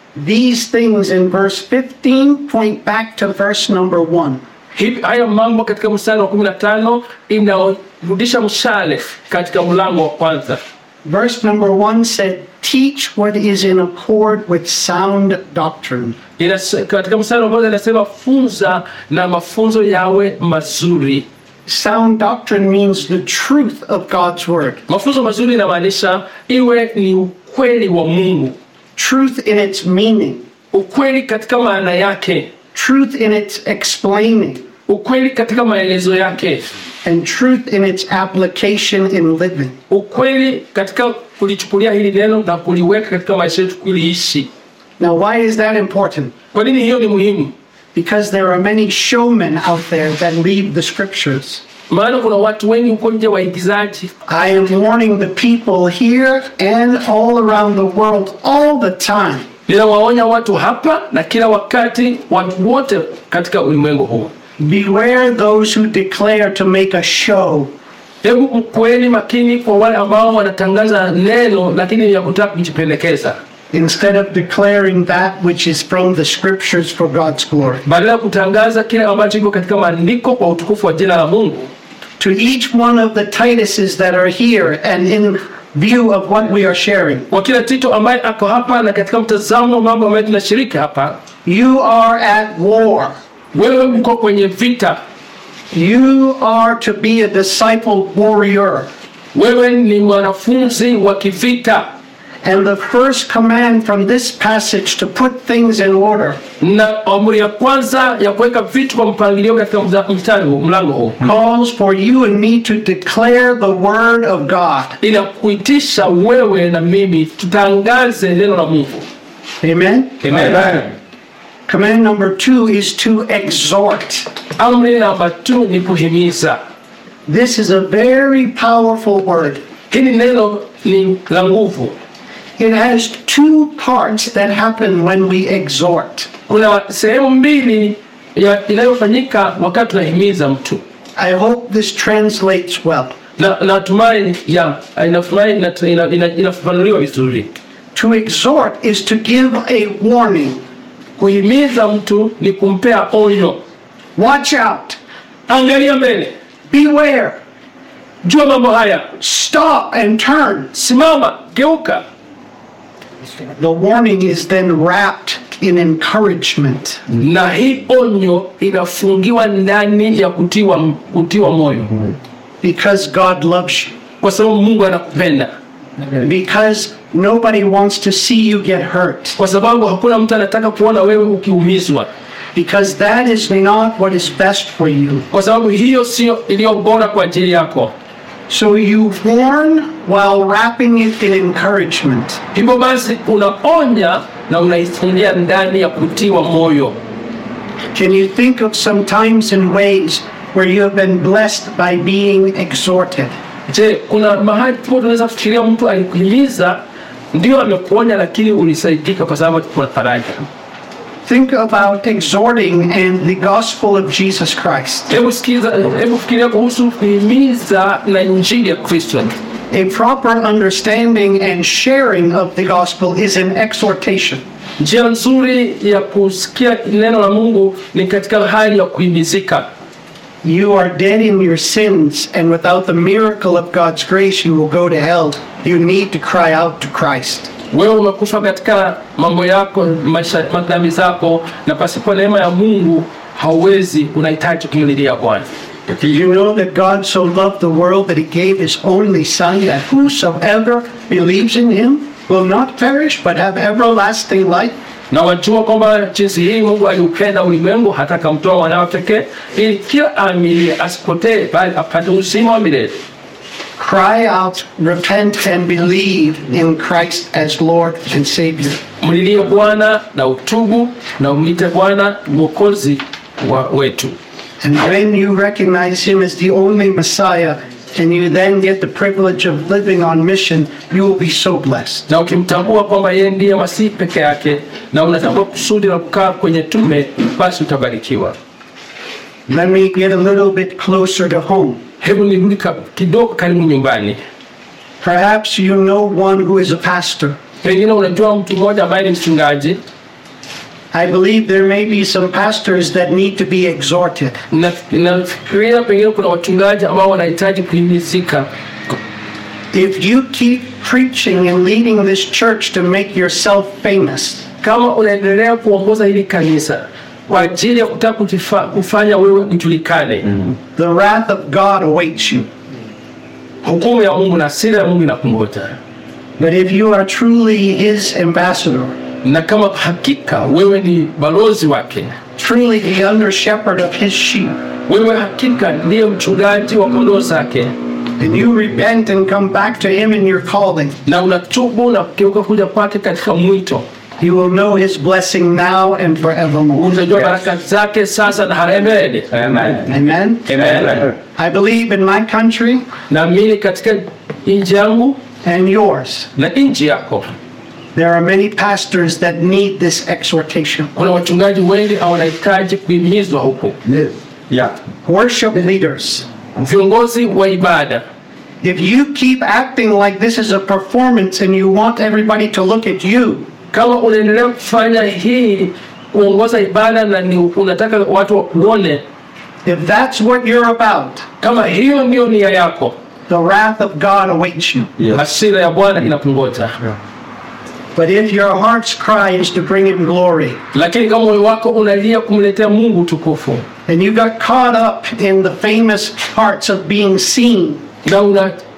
these things in verse 15 point back to verse number 1. Hivi haya mambo katika mstari wa 15 inarudisha mshale katika mlango wa kwanza. Verse number 1 said, Teach what is in accord with sound doctrine. Inas- katika mstari wa kwanza inasema funza na mafunzo yawe mazuri. Sound doctrine means the truth of God's word, Mafunzo mazuri inamaanisha iwe ni ukweli wa Mungu, truth in its meaning, ukweli katika maana yake, truth in its explaining, ukweli katika maelezo yake, and truth in its application in living. ukweli katika kulichukulia hili neno na kuliweka katika maisha yetu kuliishi. Now, why is that important? Kwa nini hiyo ni muhimu? Because there are many showmen out there that read the scriptures. Maana kuna watu wengi huko nje waigizaji I am warning the people here and all around the world all the time. Ninawaonya watu hapa na kila wakati, watu wote katika ulimwengu huu, Beware those who declare to make a show hebu mkweli makini kwa wale ambao wanatangaza neno lakini ni ya kutaka kujipendekeza, instead of declaring that which is from the scriptures for God's glory. badala ya kutangaza kile ambacho iko katika maandiko kwa utukufu wa jina la Mungu. To each one of the Tituses that are here and in view of what we are sharing, Kwa kila Tito ambaye ako hapa na katika mtazamo wa mambo ambayo tunashiriki hapa, you are at war. wewe uko kwenye vita, You are to be a disciple warrior. wewe ni mwanafunzi wa kivita. And the first command from this passage to put things in order na amri ya kwanza ya kuweka vitu kwa mpangilio katika mza- mstari huu mlango huu calls for you and me to declare the word of God. inakuitisha wewe na mimi tutangaze neno la Mungu. Amen. Amen. Command number two is to exhort. Amri namba tu ni kuhimiza. This is a very powerful word. Hili neno ni la nguvu. It has two parts that happen when we exhort. Kuna sehemu mbili ya inayofanyika wakati tunahimiza mtu, I hope this translates well. na natumai ya inatumai ina- ina- ina- inafafanuliwa vizuri. To exhort is to give a warning. Kuhimiza mtu ni kumpea onyo, Watch out. angalia mbele, Beware. jua mambo haya, Stop and turn. simama, geuka. The warning is then wrapped in encouragement. Na hii onyo inafungiwa ndani ya kutiwa, kutiwa moyo, Because God loves you. kwa sababu Mungu anakupenda, Because nobody wants to see you get hurt. kwa sababu hakuna mtu anataka kuona wewe ukiumizwa, Because that is not what is best for you. kwa sababu hiyo sio iliyo bora kwa ajili yako. So you warn while wrapping it in encouragement. Hivyo basi unaonya na unaifungia ndani ya kutiwa moyo. Can you think of some times and ways where you have been blessed by being exhorted? Je, kuna mahali po tunaweza kufikiria mtu alikuhimiza ndio amekuonya, lakini ulisaidika kwa sababu kuna faraja. Think about exhorting and the gospel of Jesus Christ. Hebu sikiza, hebu fikiria kuhusu kuhimiza na injili ya Kristo. A proper understanding and sharing of the gospel is an exhortation. Njia nzuri ya kusikia neno la Mungu ni katika hali ya kuhimizika. You are dead in your sins, and without the miracle of God's grace, you will go to hell. You need to cry out to Christ. Wewe umekufa katika mambo yako, maisha madhambi zako, na pasipo neema ya Mungu hauwezi, unahitaji kumlilia Bwana. Do you know that God so loved the world that he gave his only Son, that whosoever believes in him will not perish but have everlasting life? na wajua kwamba jinsi hii Mungu aliupenda ulimwengu hata akamtoa mwanawe pekee ili kila aamini asipotee bali apate uzima wa milele. Cry out, repent, and believe in Christ as Lord and Savior. Mlilie Bwana na utubu na umite Bwana mwokozi wa wetu, And when you recognize him as the only Messiah, and you then get the privilege of living on mission, you will be so blessed. na ukimtambua kwamba yeye ndiye Masihi peke yake na unatambua kusudi la kukaa kwenye tume, basi utabarikiwa. Let me get a little bit closer to home. Hebu nirudi ka- kidogo karibu nyumbani. Perhaps you know one who is a pastor. Pengine unajua mtu mmoja ambaye ni mchungaji, I believe there may be some pastors that need to be exhorted. na nafikiria pengine kuna wachungaji ambao wanahitaji kuhimizika If you keep preaching and leading this church to make yourself famous, kama unaendelea kuongoza hili kanisa kwa ajili ya kutaka kujifa- kufanya wewe ujulikane, the wrath of God awaits you. hukumu ya Mungu na hasira ya Mungu inakungoja. But if you are truly his ambassador, Na kama hakika wewe ni balozi wake, truly the under shepherd of his sheep, wewe hakika ndiye mchungaji wa kondoo zake, and you repent and come back to him in your calling, na unatubu na kugeuka kuja kwake katika mwito, you will know his blessing now and forevermore. utajua baraka zake sasa na haremele. Amen. Amen. I believe in my country Naamini katika nchi yangu and yours, na nchi yako there are many pastors that need this exhortation. kuna wachungaji wengi au wanahitaji kuhimizwa huko, Worship leaders. viongozi wa ibada If you keep acting like this is a performance and you want everybody to look at you, kama unaendelea kufanya hii kuongoza ibada na ni unataka watu wakuone, if that's what you're about, kama hiyo ndio nia yako, the wrath of God awaits you. hasira ya Bwana inakungoja. But if your heart's cry is to bring him glory, Lakini kama moyo wako unalia kumletea Mungu utukufu and you got caught up in the famous parts of being seen, na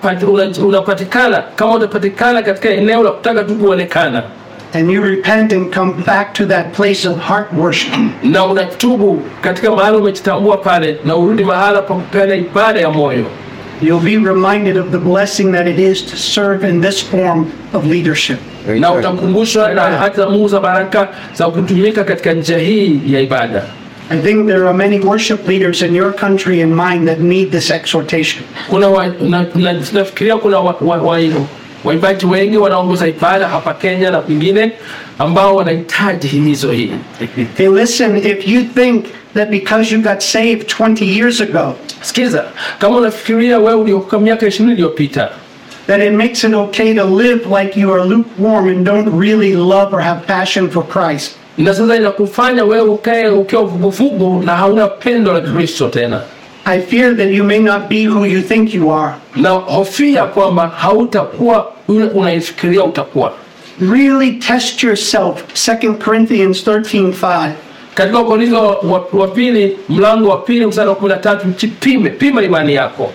unapati- una- unapatikana kama utapatikana katika eneo la kutaka tu kuonekana and you repent and come back to that place of heart worship, na unatubu katika mahali umejitambua pale na urudi mahala pa kupeana ibada ya moyo you'll be reminded of the blessing that it is to serve in this form of leadership. na utakumbushwa na hata Mungu za baraka za kutumika katika njia hii ya ibada. I think there are many worship leaders in your country and mine that need this exhortation. Kuna wa, na, na, nafikiria kuna wa, wa, wa, waimbaji wengi wanaongoza ibada hapa Kenya na kwingine ambao wanahitaji himizo hii. Hey, listen, if you think that because you got saved 20 years ago, Sikiza, kama unafikiria wewe uliokoka miaka ishirini iliyopita that it makes it okay to live like you are lukewarm and don't really love or have passion for Christ, na sasa inakufanya wewe ukae ukiwa vuguvugu na hauna pendo la Kristo tena, I fear that you may not be who you think you are. na hofia kwamba hautakuwa yule unaifikiria utakuwa. Really test yourself. 2 Corinthians 13:5. Katika Wakorintho wa, wa pili mlango wa pili mstari wa kumi na tatu jipime, pima imani yako,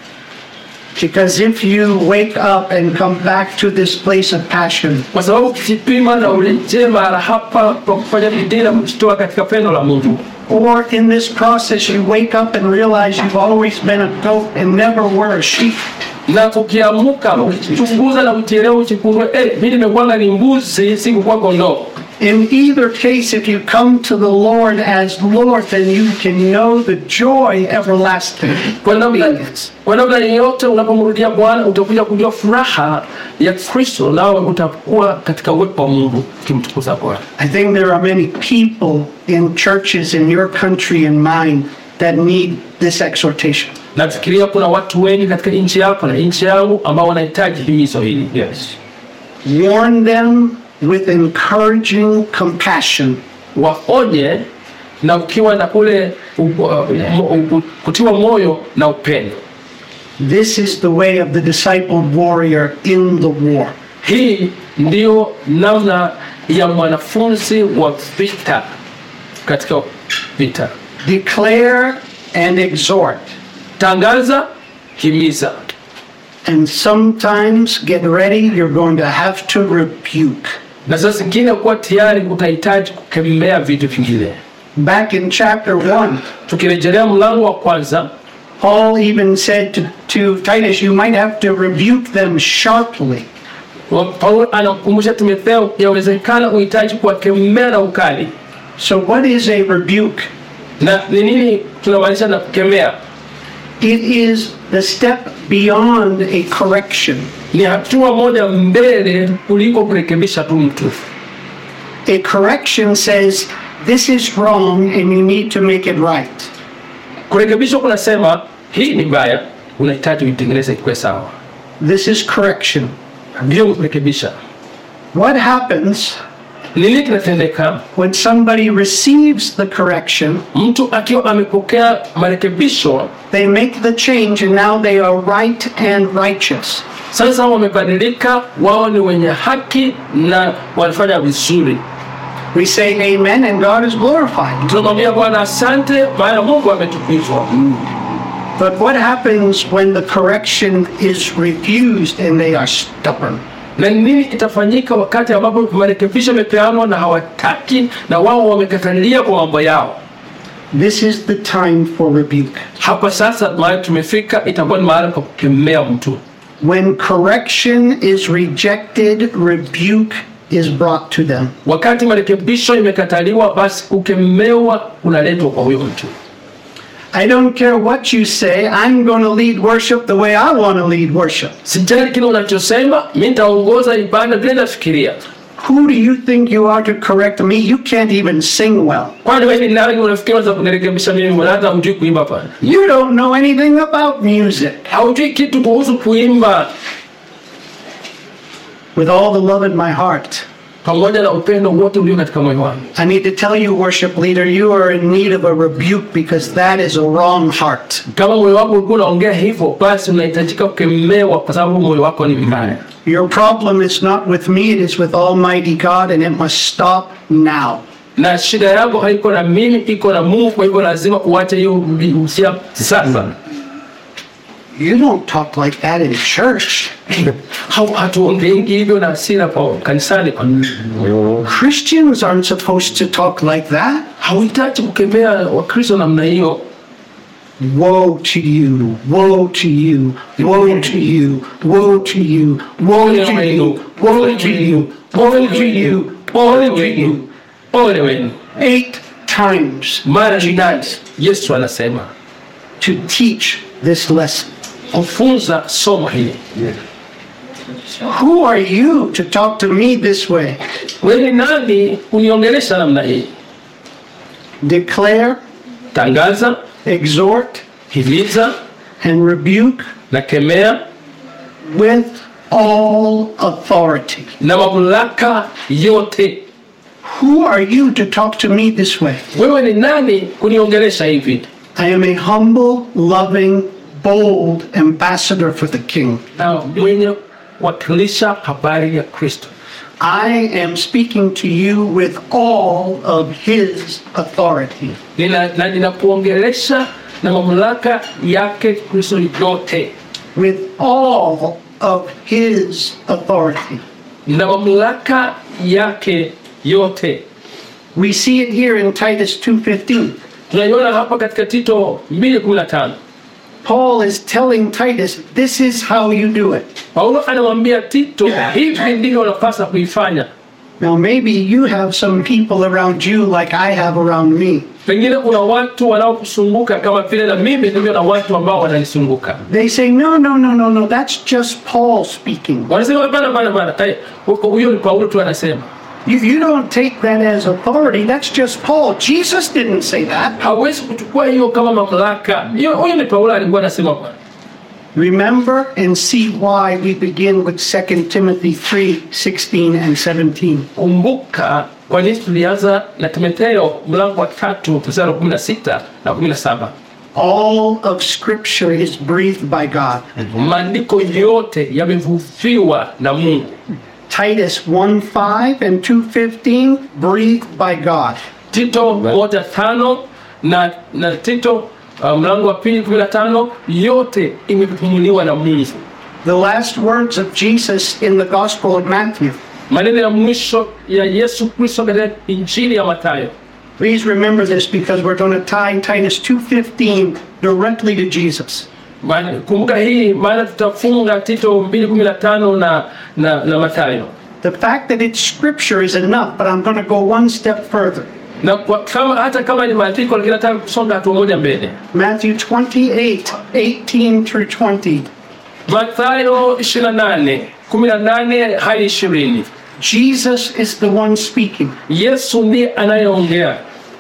Because if you wake up and come back to this place of passion, kwa sababu ukijipima na urejee mahala hapa kwa kufanya bidii na kujitoa katika pendo la Mungu, or in this process you wake up and realize you've always been a goat and never were a sheep, na ukiamuka ukichunguza na ukielewa uchikundwe, eh, mimi nimekuwa ni mbuzi, sikukuwa kondoo. In either case, if you come to the Lord as Lord, then you can know the joy everlasting. Kwa namna kwa namna yoyote, unapomrudia Bwana utakuja kujua furaha ya Kristo, nawe utakuwa katika uwepo wa Mungu ukimtukuza Bwana. I think there are many people in churches in your country and mine that need this exhortation. Nafikiria kuna watu wengi katika nchi yako na nchi yangu ambao wanahitaji himizo hili. Yes. Warn them with encouraging compassion. Waonye na ukiwa na ule u- u- u- kutiwa moyo na upendo. This is the way of the discipled warrior in the war. Hii ndiyo namna ya mwanafunzi wa vita katika vita. Declare and exhort, Tangaza, himiza, and sometimes get ready, you're going to have to rebuke. na saa zingine kuwa tayari utahitaji kukemea vitu vingine. Back in chapter 1, Tukirejelea mlango wa kwanza, Paul even said to, to Titus, You might have to rebuke them sharply. wa- Paulo anamkumbusha Timotheo, yawezekana uhitaji kuwakemea na ukali. So, what is a rebuke? Na ni nini tunamaanisha na kukemea? It is the step beyond a correction. Ni hatua moja mbele kuliko kurekebisha tu mtu. A correction says, This is wrong and you need to make it right. Kurekebishwa kunasema hii ni mbaya, unahitaji uitengeneze ikuwe sawa. This is correction. Ndio kurekebisha. What happens Nini kinatendeka? when somebody receives the correction? Mtu akiwa amepokea marekebisho, They make the change and now they are right and righteous. sasa wamebadilika, wao ni wenye haki na wanafanya vizuri. We say amen and God is glorified. Tunamwambia Bwana asante, maana Mungu ametukuzwa. But what happens when the correction is refused and they are stubborn? Na ni nini kitafanyika wakati ambapo marekebisho yamepeanwa na hawataki na wao wamekatalia kwa mambo yao? This is the time for rebuke. Hapa sasa mahali tumefika, itakuwa ni mahali pa kukemea mtu. When correction is rejected, rebuke is brought to them. Wakati marekebisho imekataliwa, basi kukemewa unaletwa kwa huyo mtu. I don't care what you say, I'm going to lead worship the way I want to lead worship. Sijali kile unachosema, mi nitaongoza ibada vile nafikiria. Who do you think you are to correct me? You can't even sing well. Kwani wewe ni nani unafikiri unaweza kunirekebisha mimi? Mbona hata hujui kuimba pale? You don't know anything about music. Haujui kitu kuhusu kuimba. With all the love in my heart, Pamoja na upendo wote ulio katika moyo wangu, I need to tell you, worship leader, you are in need of a rebuke because that is a wrong heart. kama moyo wako ulikuwa unaongea hivyo, basi unahitajika kukemewa, kwa sababu moyo wako ni mbaya. Your problem is not with me, it is with Almighty God, and it must stop now. Na shida yako haiko na mimi, iko na Mungu. Kwa hivyo lazima uache hiyo usia sasa. You don't talk like that in church. Hau- hatuongeingi hivyo na hasira kwa kanisani kwa Christians aren't supposed to talk like that. hauhitaji kukemea wakristo namna hiyo Woe to you, woe to you, woe to you, woe to you, woe to you, woe to you, woe to you, woe to you. ole wenu Eight times mara nane yesu anasema to teach this lesson. kufunza somo hili Who are you to talk to me this way? wewe ni nani uniongelesha namna hii Declare, tangaza exhort, himiza and rebuke na kemea with all authority. na mamlaka yote Who are you to talk to me this way? wewe ni nani kuniongelesha hivi I am a humble, loving, bold ambassador for the King. na mwenye kuwakilisha habari ya kristo I am speaking to you with all of His authority. Nina- na ninakuongelesha na mamlaka yake kristo yote With all of His authority. na mamlaka yake yote We see it here in Titus 2:15. tunaiona hapa katika tito 215 Paul is telling Titus, this is how you do it. paulo anamwambia tito hivi ndivyo unapasa kuifanya Now maybe you have some people around you like I have around me. pengine kuna watu wanaokusunguka kama vile na mimi nilivyo na watu ambao wananisunguka They say, no, no, no, no, no, that's just Paul speaking. wanasema bana bana bana eh, huko- huyo ni paulo tu anasema You, you don't take that as authority, that's just Paul. Jesus didn't say that. hawezi kuchukua hiyo kama mamlaka hiyo huyo ni paulo alikuwa anasema bwana Remember and see why we begin with 2 Timothy 3 16 and 17. kumbuka kwa nini tulianza na timotheo mlango wa tatu mstari wa kumi na sita na kumi na saba All of Scripture is breathed by God. maandiko yote yamevuviwa na mungu Titus 1 5 and 2.15, breathed by God. tito moja tano na, na tito uh, mlango wa pili kumi na tano yote imepumuliwa na mungu The last words of Jesus in the Gospel of Matthew. maneno ya mwisho ya yesu kristo katika injili ya matayo Please remember this because we're going to tie Titus 2.15 directly to Jesus. Maana- kumbuka hii maana tutafunga tito 215 na, na, na matayo The fact that it's Scripture is enough, but I'm going to go one step further. na kwa, kama, hata kama ni maandiko lakini nataka kusonga hatua moja mbele Matthew 28 18 through 20. mathayo 28 18 hadi 20 Jesus is the one speaking. yesu ndiye anayeongea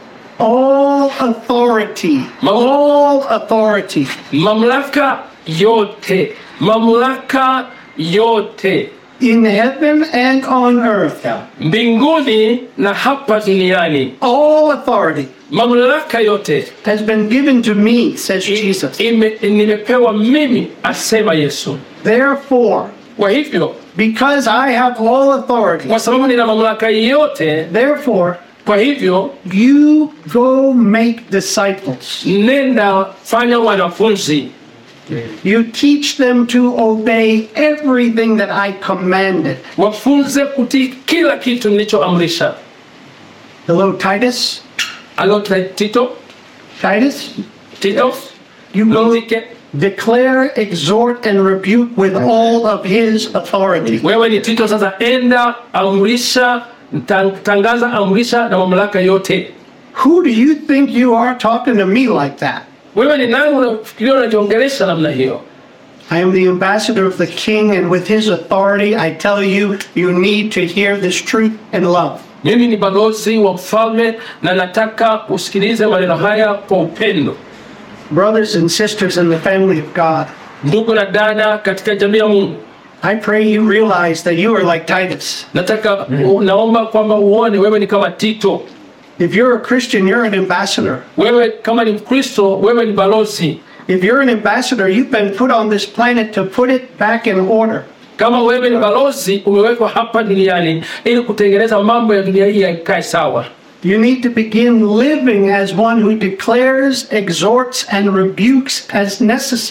All authority, all authority mamlaka yote mamlaka yote in heaven and on earth, mbinguni na hapa duniani all authority mamlaka yote has been given to me, says Jesus. ime, nimepewa mimi asema yesu Therefore, kwa hivyo because I have all authority, kwa sababu nina mamlaka yote therefore, kwa hivyo you go make disciples. nenda fanya wanafunzi You teach them to obey everything that I commanded. wafunze kutii kila kitu nilichoamrisha Hello, Titus. alo tito Titus, tito you go mzike declare, exhort, and rebuke with all of his authority. wewe ni tito sasa enda amrisha ta- tangaza amrisha na mamlaka yote Who do you think you are talking to me like that? wewe ni nani unafikiria unajiongelesha namna hiyo I am the ambassador of the king, and with his authority, I tell you, you need to hear this truth and love. mimi ni balozi wa mfalme na nataka usikilize maneno haya kwa upendo Brothers and sisters in the family of God, ndugu na dada katika jamii ya mungu I pray you realize that you are like Titus. nataka naomba kwamba uone wewe ni kama tito If you're a Christian, you're an ambassador. wewe kama ni mkristo wewe ni balozi If you're an ambassador, you've been put on this planet to put it back in order. kama wewe ni balozi umewekwa hapa duniani ili kutengeneza mambo ya dunia hii yakae sawa You need to begin living as one who declares, exhorts, and rebukes as necessary.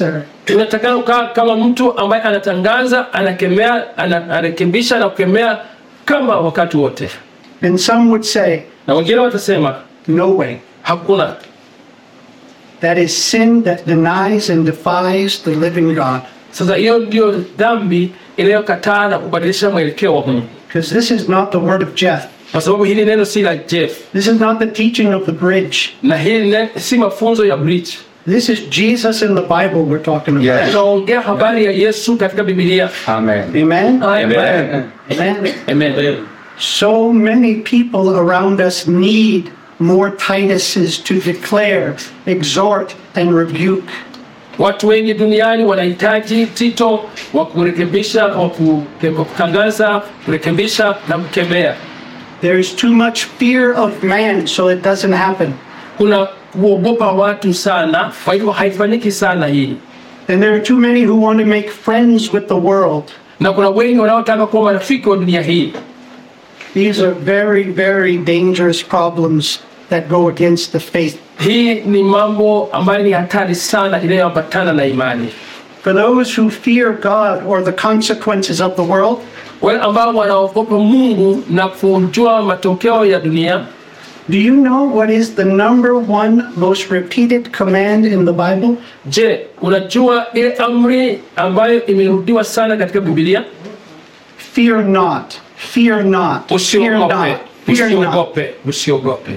tunatakana kukaa kama mtu ambaye anatangaza anakemea ana- anarekebisha na kukemea kama wakati wote And some would say, na wengine watasema no way. hakuna That is sin that denies and defies the living God. sasa hiyo ndio dhambi inayokataa na kubadilisha mwelekeo wa mungu Because this is not the word of Jeff. kwa sababu hili neno si la jeff This is not the teaching of the bridge. na hili ne- si mafunzo ya bridge This is Jesus in the Bible we're talking about. Yes. tunaongea habari ya yesu katika bibilia Amen. Amen? Amen. Amen. Amen. So many people around us need more Tituses to declare, exhort, and rebuke. watu wengi duniani wanahitaji tito wa kurekebisha wa kuke- wa kutangaza kurekebisha na kukemea There is too much fear of man, so it doesn't happen. kuna kuogopa watu sana kwa hivyo haifanyiki sana hii And there are too many who want to make friends with the world. na kuna wengi wanaotaka kuwa marafiki wa dunia hii These are very, very dangerous problems that go against the faith. hii ni mambo ambayo ni hatari sana inayoambatana na imani For those who fear God or the consequences of the world, wale ambao wanaogopa mungu na kujua matokeo ya dunia do you know what is the number one most repeated command in the Bible? je unajua ile amri ambayo imerudiwa sana katika bibilia Fear not. Fear not. Fear usiogope not. Fear not. usiogope usiogope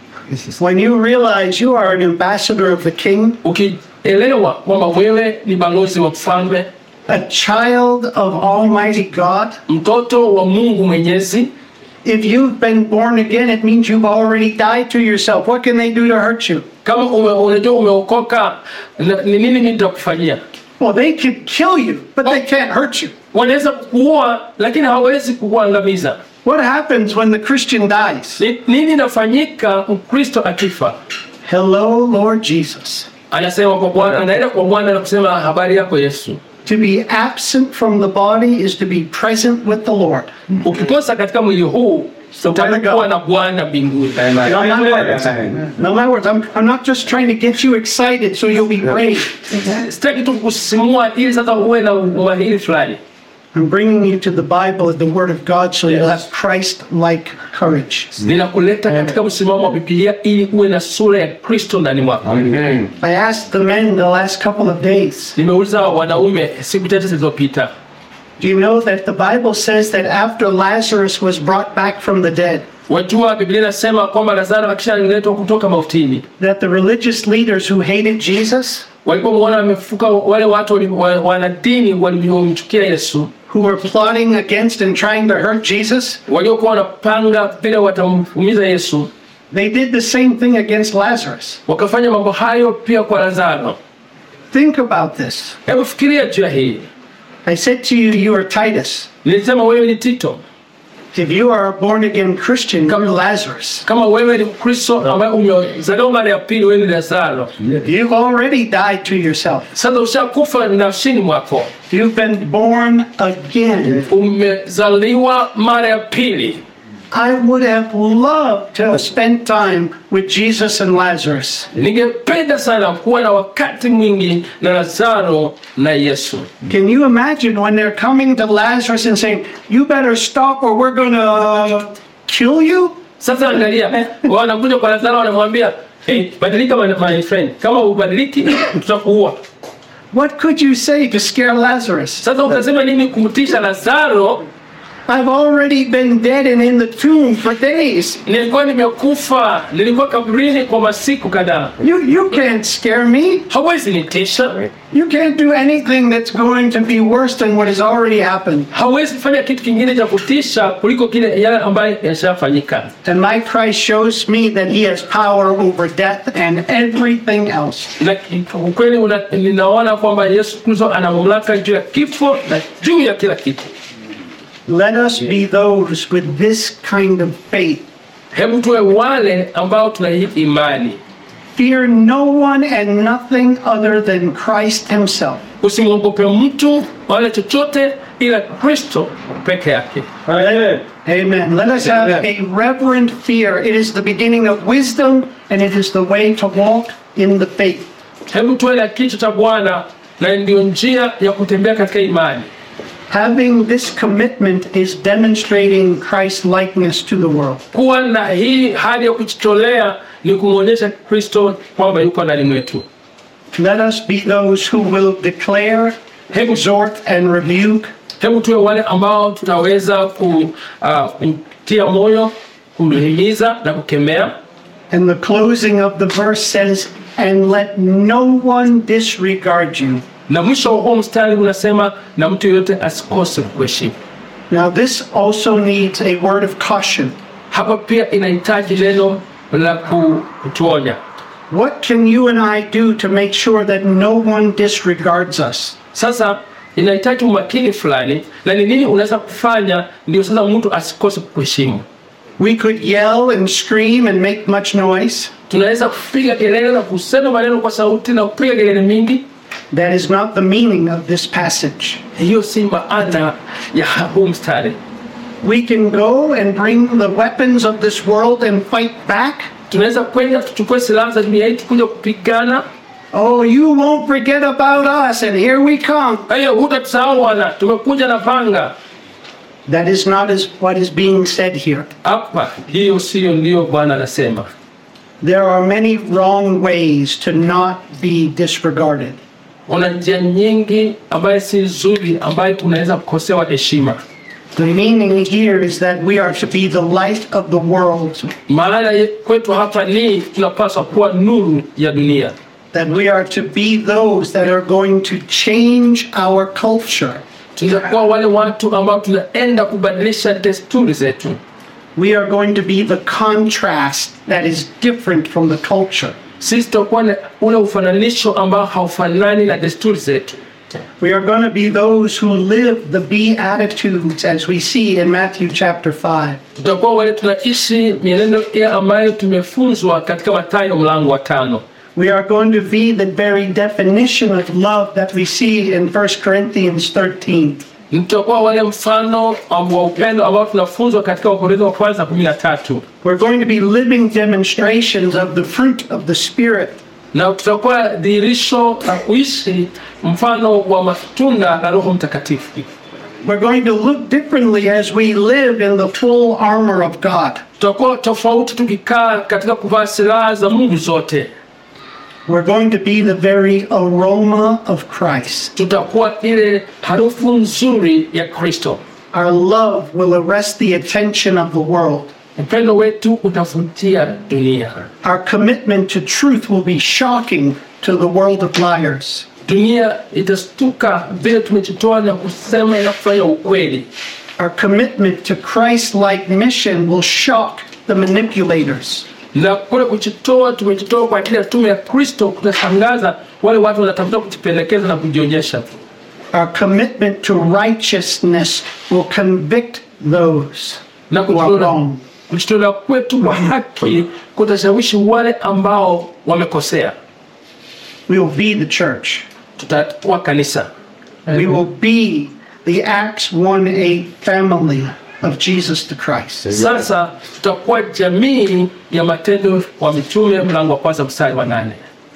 When you realize you are an ambassador of the King, ukielewa kwamba wewe ni balozi wa mfalme a child of Almighty God, mtoto wa mungu mwenyezi if you've been born again, it means you've already died to yourself. What can they do to hurt you? kama ume- unajua umeokoka na- ni nini mimi nitakufanyia Well, they can kill you, but they can't hurt you. wanaweza kukuua lakini hawawezi kukuangamiza What happens when the Christian dies? Ni- nini inafanyika mkristo akifa Hello, Lord Jesus. anasema kwa bwana anaenda kwa bwana na kusema habari yako yesu To be absent from the body is to be present with the Lord. ukikosa katika mwili huu utakuwa na bwana mbinguni In other words, in other words I'm, I'm not just trying to get you excited so you'll be brave. sitaki tu kusimua ili sasa uwe na umahiri fulani I'm bringing you to the Bible and the Word of God so you'll have Christ-like courage. ninakuleta katika msimamo wa bibilia ili uwe na sura ya kristo ndani mwako Amen. I asked the men the last couple of days, nimeuliza wanaume siku chache zilizopita do you know that the Bible says that after Lazarus was brought back from the dead, wajua biblia inasema kwamba lazaro akishaletwa kutoka mautini that the religious leaders who hated Jesus, walipomwona amefuka wale watu wali- wa- wanadini waliomchukia yesu who were plotting against and trying to hurt Jesus, waliokuwa wanapanga vile watamuumiza yesu they did the same thing against Lazarus. wakafanya mambo hayo pia kwa lazaro Think about this. hebu fikiria juu ya hii I said to you, you are Titus. nilisema wewe ni tito If you are a born again Christian, you're Lazarus. kama wewe ni mkristo ambaye umezaliwa mara ya pili wewe ni lazaro You've already died to yourself. sasa ushakufa nafsini mwako You've been born again. umezaliwa mara ya pili I would have loved to have spent time with Jesus and Lazarus. ningependa sana kuwa na wakati mwingi na lazaro na yesu Can you imagine when they're coming to Lazarus and saying, You better stop or we're going to kill you? sasa angalia wanakuja kwa lazaro wanamwambia hey, badilika my, my friend kama ubadiliki tutakuua What could you say to scare Lazarus? sasa utasema nini kumtisha lazaro I've already been dead and in the tomb for days. nilikuwa nimekufa nilikuwa kaburini kwa masiku kadhaa You, you can't scare me. hawezi nitisha You can't do anything that's going to be worse than what has already happened. hawezi fanya kitu kingine cha kutisha kuliko kile yale ambayo yashafanyika And my Christ shows me that he has power over death and everything else. na ukweli una- ninaona kwamba yesu kristo ana mamlaka juu ya kifo na juu ya kila kitu Let us be those with this kind of faith. hebu tuwe wale ambao tuna hii imani Fear no one and nothing other than Christ himself. usimwogope mtu wala chochote ila kristo peke yake Amen. Let us have a reverent fear. It is the beginning of wisdom and it is the way to walk in the faith. hebu tuwe na kichwa cha bwana na ndiyo njia ya kutembea katika imani. Having this commitment is demonstrating Christ's likeness to the world. Kuwa na hii hali ya kujitolea ni kumwonyesha Kristo kwamba yuko ndani mwetu. Let us be those who will declare, exhort, and rebuke, Hebu tuwe wale ambao tutaweza ku, uh, kumtia moyo, kumhimiza na kukemea. and the closing of the verse says, and let no one disregard you. Na mwisho wa huo mstari unasema, na mtu yeyote asikose kuheshimu. Now, this also needs a word of caution. Hapa pia inahitaji neno la ku- kutuonya. What can you and I do to make sure that no one disregards us? Sasa inahitaji umakini fulani, na ni nini unaweza kufanya ndio sasa mtu asikose kuheshimu. We could yell and scream and make much noise. Tunaweza kupiga kelele na kusema maneno kwa sauti na kupiga kelele mingi. That is not the meaning of this passage. Hiyo si maana ya huu mstari. We can go and bring the weapons of this world and fight back. Tunaweza kwenda tuchukue silaha za dunia hii kuja kupigana. Oh, you won't forget about us, and here we come. Kwa hiyo hutatusahau Bwana, tumekuja na panga That is not as what is being said here. hapa. Hiyo siyo ndiyo Bwana anasema. There are many wrong ways to not be disregarded. Kuna njia nyingi ambayo si nzuri, ambayo tunaweza kukosewa heshima. The meaning here is that we are to be the light of the world, Maana ye- kwetu hapa ni tunapaswa kuwa nuru ya dunia, that we are to be those that are going to change our culture. tunakuwa wale watu ambao tunaenda kubadilisha desturi zetu. We are going to be the contrast that is different from the culture. Sisi tutakuwa na ule ufananisho ambao haufanani na desturi zetu. We are going to be those who live the Beatitudes as we see in Matthew chapter 5. Tutakuwa wale tunaishi mienendo ile ambayo tumefunzwa katika Mathayo mlango wa tano. We are going to be the very definition of love that we see in 1 Corinthians 13. Tutakuwa wale mfano wa upendo ambao tunafunzwa katika Wakorintho wa kwanza kumi na tatu. We're going to be living demonstrations of the fruit of the Spirit. na tutakuwa dhihirisho la kuishi mfano wa matunda la Roho Mtakatifu. We're going to look differently as we live in the full armor of God. Tutakuwa tofauti tukikaa katika kuvaa silaha za Mungu zote. We're going to be the very aroma of Christ. Tutakuwa ile harufu nzuri ya Kristo. Our love will arrest the attention of the world. Upendo wetu utavutia dunia. Our commitment to truth will be shocking to the world of liars. Dunia itastuka vile tumejitoa na kusema na kufanya ukweli. Our commitment to Christ like mission will shock the manipulators. Na kule kujitoa, tumejitoa kwa ajili ya tume ya Kristo, kutashangaza wale watu wanatafuta kujipendekeza na kujionyesha. Our commitment to righteousness will convict those na who are kujitolea wrong. kujitolea kwetu kwa haki kutashawishi wale ambao wamekosea. We will be the church. Tutakuwa kanisa, We will be the Acts 1 8 family of Jesus the Christ. sasa tutakuwa jamii ya Matendo wa Mitume mlango wa kwanza mstari wa nane.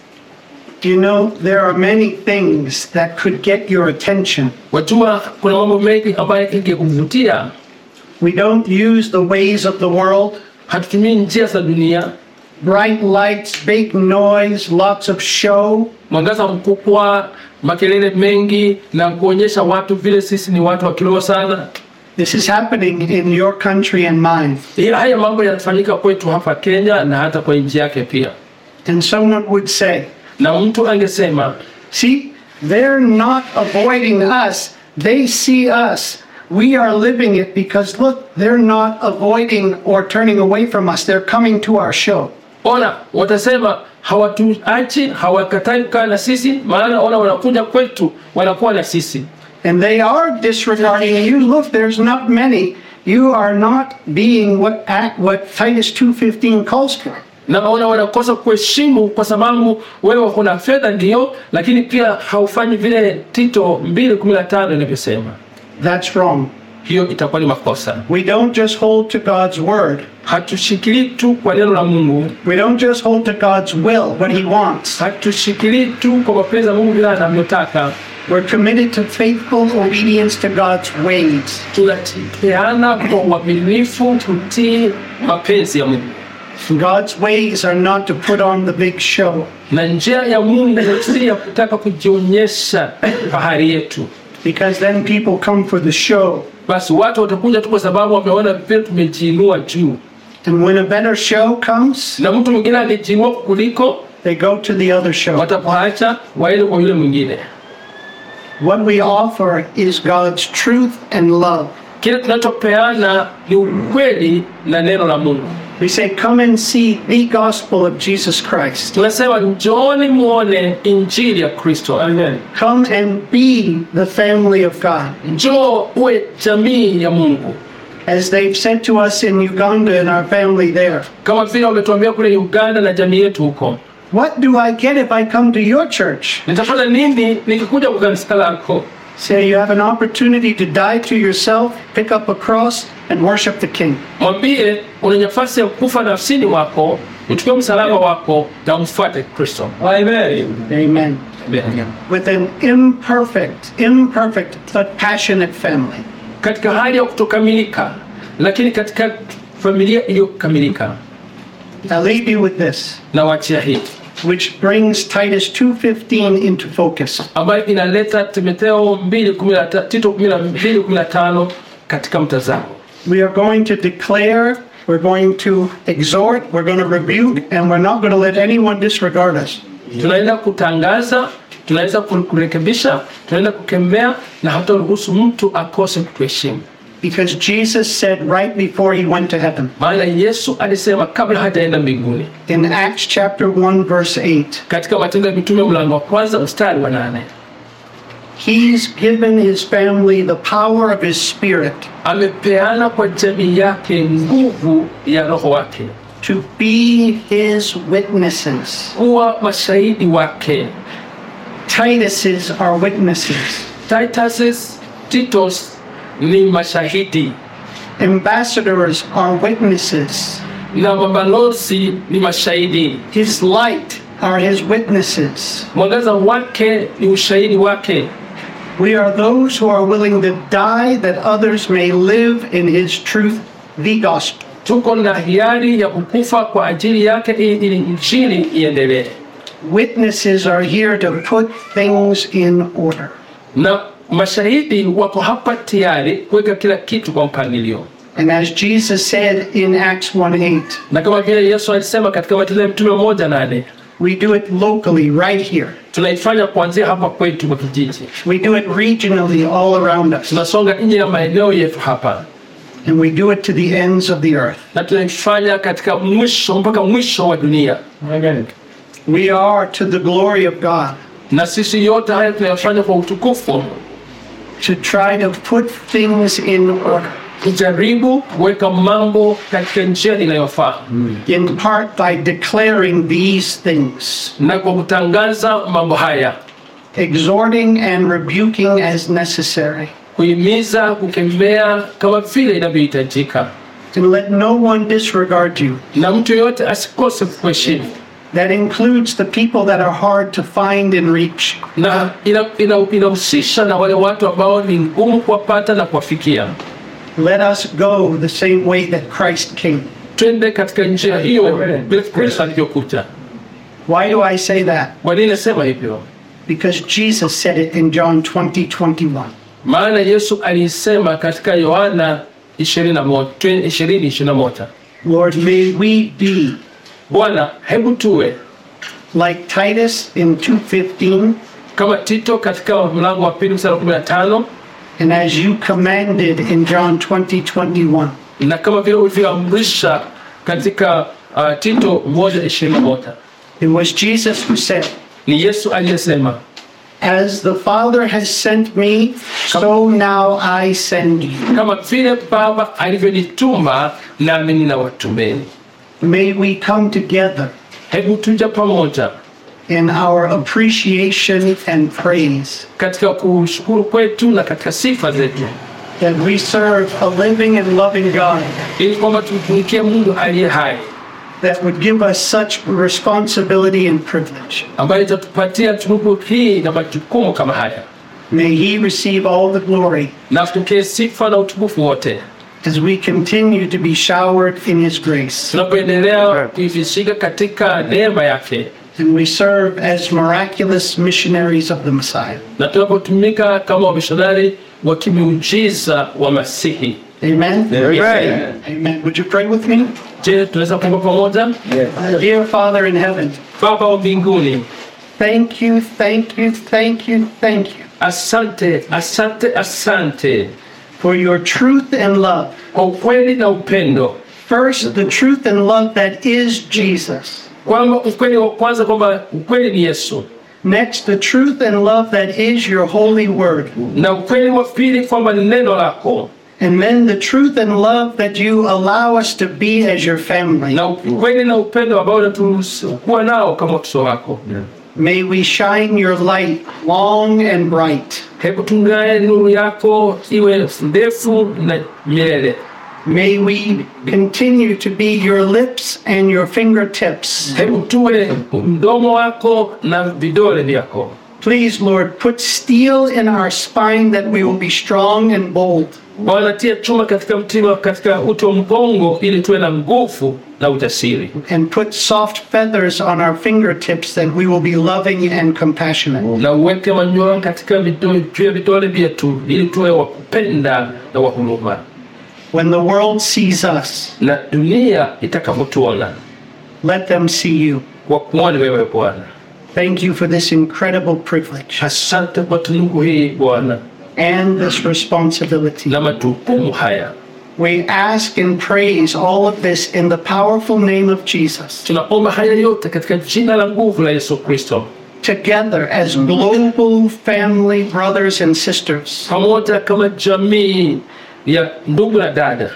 You know, there are many things that could get your attention. Wajua, kuna mambo mengi ambayo ingekuvutia. We don't use the ways of the world. Hatutumii njia za dunia, Bright lights, big noise, lots of show. mwangaza mkubwa, makelele mengi na kuonyesha watu vile sisi ni watu wa kiroho sana. This is happening in your country and mine. Hii- Haya mambo yanafanyika kwetu hapa Kenya na hata kwa nchi yake pia, And someone would say, na mtu angesema See, they're not avoiding us, they see us. We are living it because look, they're not avoiding or turning away from us. They're coming to our show. Ona, watasema hawatuachi, hawakatai kukaa na sisi, maana ona, wanakuja kwetu, wanakuwa na sisi, And they are disregarding you. Look, there's not many. You are not being what act what Titus 2:15 calls for. na ona, wanakosa kuheshimu kwa sababu wewe kuna fedha ndio, lakini pia haufanyi vile Tito 2:15 inavyosema. That's wrong. hiyo itakuwa ni makosa. We don't just hold to God's word. Hatushikilii tu kwa neno la Mungu, We don't just hold to God's will, what He wants. hatushikilii tu kwa mapenzi ya Mungu vile anavyotaka. We're committed to faithful obedience to God's ways. Tunatipeana kwa uaminifu kutii mapenzi ya Mungu, God's ways are not to put on the big show. na njia ya Mungu si ya kutaka kujionyesha fahari yetu. Because then people come for the show. Basi watu watakuja tu kwa sababu wameona vile tumejiinua juu, And when a better show comes, na mtu mwingine alijiinua kuliko, they go to the other show. watapoacha waende kwa yule mwingine. What we offer is God's truth and love. Kile tunachopeana ni ukweli na neno la Mungu. We say, Come and see the gospel of Jesus Christ. Tunasema njooni muone injili ya Kristo. Amen. Come and be the family of God. Njoo uwe jamii ya Mungu, As they've said to us in Uganda and our family there. kama vile wametuambia kule Uganda na jamii yetu huko. What do I get if I come to your church? Nitafanya nini nikikuja kwa kanisa lako? Say you have an opportunity to die to yourself, pick up a cross, and worship the King. Mwambie una nafasi ya kufa nafsini mwako, uchukue msalaba wako na umfuate Kristo. Amen. Amen. Amen. With an imperfect, imperfect, but passionate family. Katika hali ya kutokamilika, lakini katika familia iliyokamilika. I'll leave you with this, Na wachia hii which brings Titus 2.15 into focus. ambayo inaleta Timotheo 2:15 Tito 2:15 katika mtazamo. We are going to declare, we're going to exhort, we're going to rebuke, and we're not going to let anyone disregard us. Tunaenda kutangaza, tunaweza kurekebisha, tunaenda kukemea na hata ruhusu mtu akose kutuheshimu. Because Jesus said right before he went to heaven, Maana Yesu alisema kabla hajaenda mbinguni, in Acts chapter 1, verse 8, katika Matendo ya Mitume mlango wa kwanza mstari wa nane He's given his family the power of his spirit amepeana kwa jamii yake nguvu ya Roho wake to be his witnesses. kuwa mashahidi wake. Titus's are witnesses. Titus, Titos ni mashahidi Ambassadors are witnesses. na mabalozi ni mashahidi. His light are his witnesses. Mwangaza wake ni ushahidi wake. We are those who are willing to die that others may live in his truth, the gospel. Tuko na hiari ya kukufa kwa ajili yake ili ili injili iendelee, Witnesses are here to put things in order. na mashahidi wako hapa tayari kuweka kila kitu kwa mpangilio, And as Jesus said in Acts 1 8, na kama vile Yesu alisema katika Matendo ya Mitume moja nane we do it locally right here. tunaifanya kuanzia hapa kwetu kwa kijiji, We do it regionally all around us. tunasonga nje ya maeneo yetu hapa, And we do it to the ends of the earth. na tunaifanya katika mwisho mpaka mwisho wa dunia. We are to the glory of God Na sisi yote haya tunayofanya kwa utukufu, to try to put things in order, kujaribu kuweka mambo katika njia inayofaa in part by declaring these things, na kwa kutangaza mambo haya, exhorting and rebuking as necessary, kuhimiza, kukemea kama vile inavyohitajika, and let no one disregard you. na mtu yoyote asikose kuheshimu, That includes the people that are hard to find and reach. na inahusisha ina, inahusisha na wale watu ambao ni ngumu kuwapata na kuwafikia. Let us go the same way that Christ came. Twende katika njia hiyo vile Kristo alivyokuja. Why do I say that? Kwa nini nasema hivyo? Because Jesus said it in John 20 21. Maana Yesu alisema katika Yohana 20:21, Lord, may we be Bwana, hebu tuwe like Titus in 2:15 kama Tito katika mlango wa pili mstari wa 15 and as you commanded in John 20 21. na kama vile ulivyoamrisha katika uh, Tito 1:21. It was Jesus who said, Ni Yesu aliyesema, As the Father has sent me, so now I send you. kama vile Baba alivyonituma nami ninawatumeni. May we come together Hebu tuja pamoja in our appreciation and praise katika kushukuru kwetu na katika sifa zetu, that we serve a living and loving God ili kwamba tumtumikie Mungu aliye hai that would give us such responsibility and privilege. ambaye itatupatia tunuku hii na majukumu kama haya, May He receive all the glory na tupokee sifa na utukufu wote as we continue to be showered in His grace tunapoendelea kuivishika katika neema yake and we serve as miraculous missionaries of the Messiah. na tunapotumika kama wamishonari wa kimiujiza wa Masihi. Amen. Amen. Amen. Would you pray with me? Je, tunaweza kuomba pamoja? Dear Father in heaven, Baba wa mbinguni, thank you, thank you, thank you, thank you asante, asante, asante for your truth and love. kwa ukweli na upendo, First, the truth and love that is Jesus. kwamba ukweli wa kwanza kwamba ukweli ni Yesu, Next, the truth and love that is your holy word. na ukweli wa pili kwamba ni neno lako, And then the truth and love that you allow us to be as your family. na ukweli na upendo ambao unaturuhusu kuwa nao kama watoto wako. May we shine your light long and bright. Hebu tungae nuru yako iwe ndefu na milele. May we continue to be your lips and your fingertips. Hebu tuwe mdomo wako na vidole vyako. Please, Lord, put steel in our spine that we will be strong and bold. Bwana, tia chuma katika mtima, katika uti wa mgongo, ili tuwe na nguvu na ujasiri, And put soft feathers on our fingertips that we will be loving and compassionate. na uweke manyoya katika vidole, juu ya vidole vyetu, ili tuwe wa kupenda na wa huruma, When the world sees us, na dunia itakapotuona let them see you. kwa kuona wewe Bwana. Thank you for this incredible privilege Asante kwa tunuku hii Bwana and this responsibility. na majukumu haya. We ask and praise all of this in the powerful name of Jesus, Tunaomba haya yote katika jina la nguvu la Yesu Kristo, together as global family brothers and sisters. pamoja kama jamii ya ndugu na dada,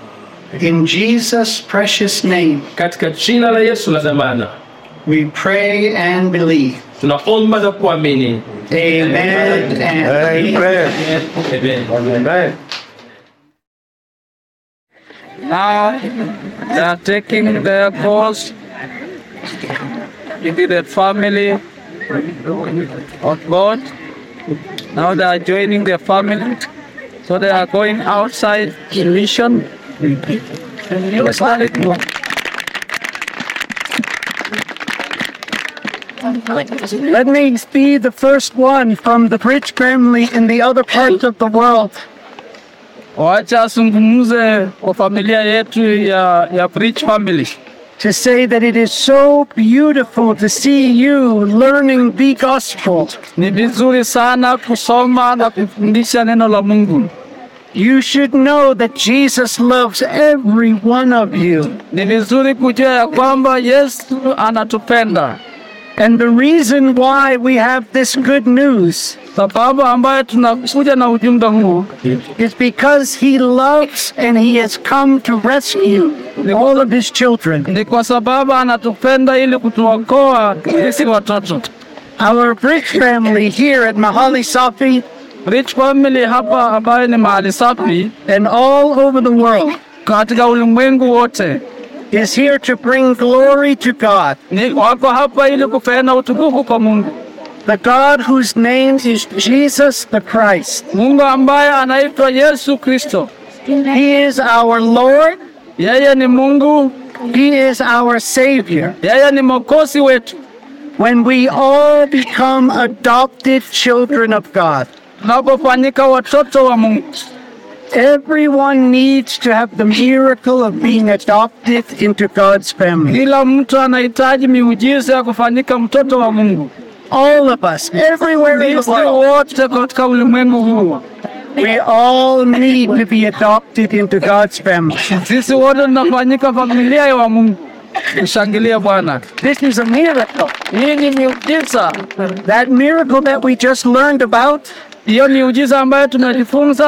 In Jesus' precious name, katika jina la Yesu la dhamana. we pray and believe. tunaomba na kuamini Amen and amen. Amen. Now they are taking their course into the family of God. Now they are joining their family. So they are going outside in mission. Let me be the first one from the Bridge family in the other parts of the world Wacha azungumze kwa familia yetu ya, ya Bridge family. to say that it is so beautiful to see you learning the gospel. Ni vizuri sana kusoma na kufundisha neno la Mungu. You should know that Jesus loves every one of you. Ni vizuri kujua ya kwamba Yesu anatupenda. And the reason why we have this good news Sababu ambayo tunakuja na ujumbe huu is because he loves and he has come to rescue all of his children. ni kwa sababu anatupenda ili kutuokoa sisi watoto. Our Bridge family here at Mahali Safi Rich family hapa ambayo ni mahali safi and all over the world katika ulimwengu wote is here to bring glory to God, ni wako hapa ili kupeana utukufu kwa Mungu, the God whose name is Jesus the Christ. Mungu ambaye anaitwa Yesu Kristo. He is our Lord, Yeye ni Mungu, he is our Savior. yeye ni mwokozi wetu. When we all become adopted children of God, Tunapofanyika watoto wa Mungu, everyone needs to have the miracle of being adopted into God's family. kila mtu anahitaji miujiza ya kufanyika mtoto wa Mungu. All of us, everywhere in the Sisi world, wote katika ulimwengu huu, we all need to be adopted into God's family. sisi wote tunafanyika familia ya wa Mungu. Tushangilie Bwana. This is a miracle. Hii ni miujiza. That miracle that we just learned about Hiyo miujiza ambayo tunajifunza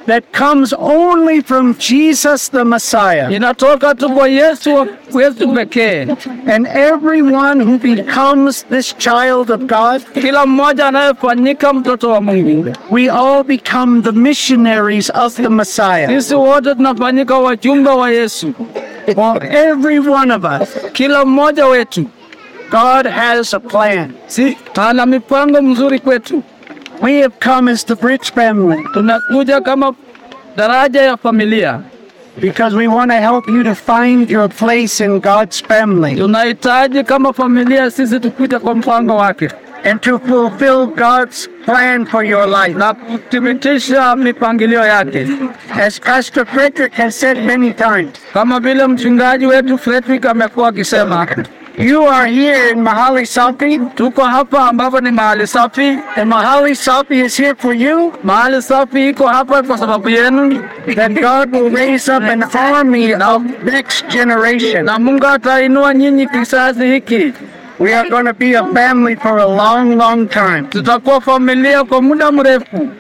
that comes only from Jesus the Messiah. inatoka tu kwa Yesu Yesu pekee. And everyone who becomes this child of God, Kila mmoja anayefanyika mtoto wa Mungu, we all become the missionaries of the Messiah. sisi wote tunafanyika wajumbe wa Yesu. For every one of us, Kila mmoja wetu God has a plan. si ana mipango mzuri kwetu. We have come as the Bridge family Tunakuja kama daraja ya familia, because we want to help you to find your place in God's family tunahitaji kama familia sisi tupite kwa mpango wake and to fulfill God's plan for your life. na kuthibitisha mipangilio yake, As Pastor Frederick has said many times, kama vile mchungaji wetu Frederick amekuwa akisema, you are here in Mahali Safi, tuko hapa ambapo ni mahali safi. and Mahali Safi is here for you. Mahali safi iko hapa kwa sababu yenu, That God will raise up an army of next generation. na Mungu atainua nyinyi kizazi hiki. We are going to be a family for a long, long time. Tutakuwa familia kwa muda mrefu.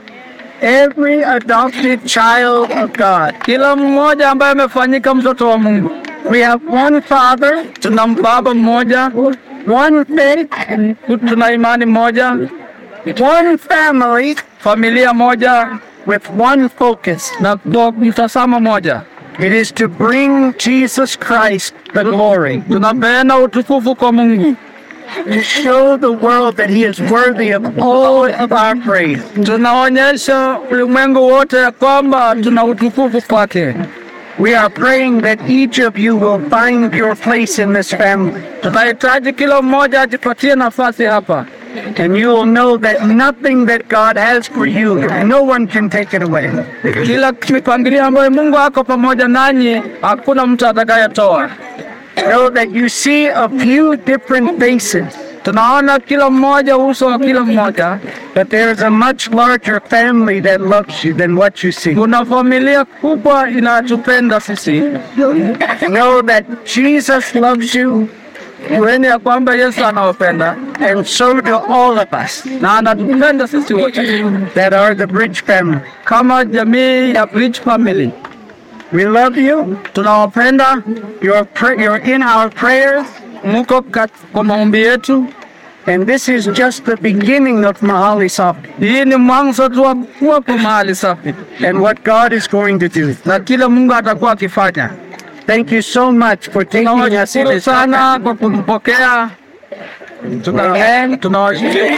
Every adopted child of God. Kila mmoja ambaye amefanyika mtoto wa Mungu, We have one Father, tuna baba mmoja, one faith, tuna imani moja, one family familia moja with one focus. na kwa mtazamo moja. It is to bring Jesus Christ the glory, Tunapeana utukufu kwa Mungu, to show the world that He is worthy of all of our praise. tunaonyesha ulimwengu wote ya kwamba tuna utukufu kwake. We are praying that each of you will find your place in this family, Tunahitaji kila mmoja ajipatie nafasi hapa, and you will know that nothing that God has for you, no one can take it away. kila mipangilio ambayo Mungu ako pamoja nanyi, hakuna mtu atakayetoa. Know that you see a few different faces, Tunaona kila mmoja, uso wa kila mmoja. but there is a much larger family that loves you than what you see. Kuna familia kubwa inatupenda sisi. Know that Jesus loves you, Jueni ya kwamba Yesu anawapenda and so do all of us na anatupenda sisi wote that are the Bridge family. kama jamii ya Bridge Family. We love you. Tunawapenda, You're, pr- you're in our prayers, muko kat- kwa maombi yetu. and this is just the beginning of Mahali Safi Hii ni mwanzo tu wa kuwa kwa mahali safi, and what God is going to do. na kila Mungu atakuwa akifanya. Thank you so much for taking us in Tunawashukuru this sana kwa kumpokea. Tuna- Tunawashukuru.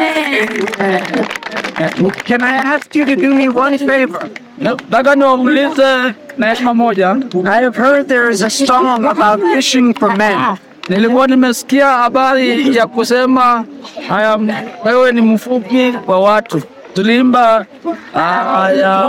Can I ask you to do me one favor? Nataka niwaulize neema moja. I have heard there is a song about fishing for men. Nilikuwa nimesikia habari ya kusema haya, wewe ni mfupi wa watu. Tulimba haya,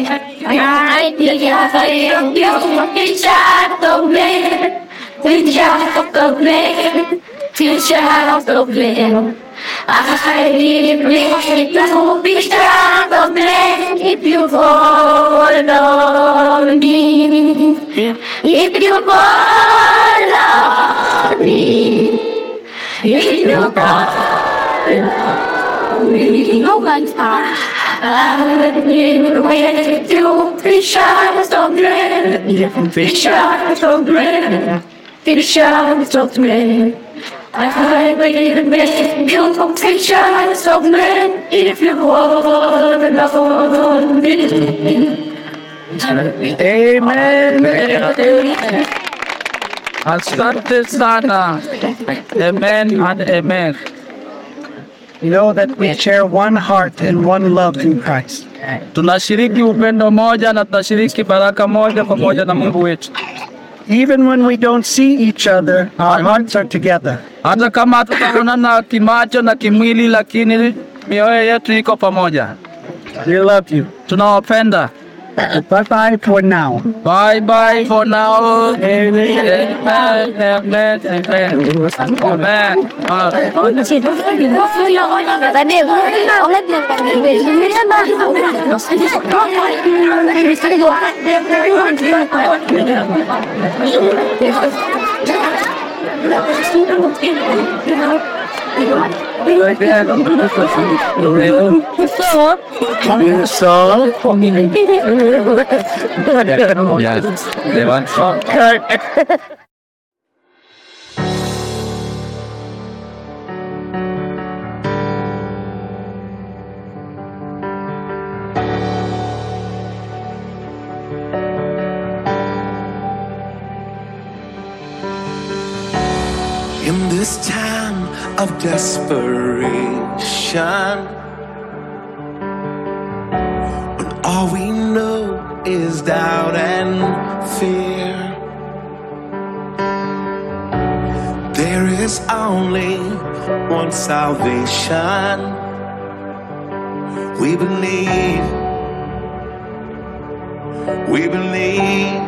If you fall on me, if you fall on me, if you fall on me, no one's I will wait to be shy, so great. Be shy, so great. Be shy, so great. I will make you be shy, so great. If you want love me. Amen. asante sana. Amen and amen. Know that we share one heart and one love in Christ. Tunashiriki upendo moja na tunashiriki baraka moja pamoja na Mungu wetu. Even when we don't see each other, our hearts are together. Hata kama hatutaonana kimacho na kimwili, lakini mioyo yetu iko pamoja. We love you. Tunawapenda. Bye bye for now. Bye bye for now. Amen. Amen. Amen. Amen. Amen. Yes, they want some. In this time of desperation, when all we know is doubt and fear, there is only one salvation. We believe, we believe.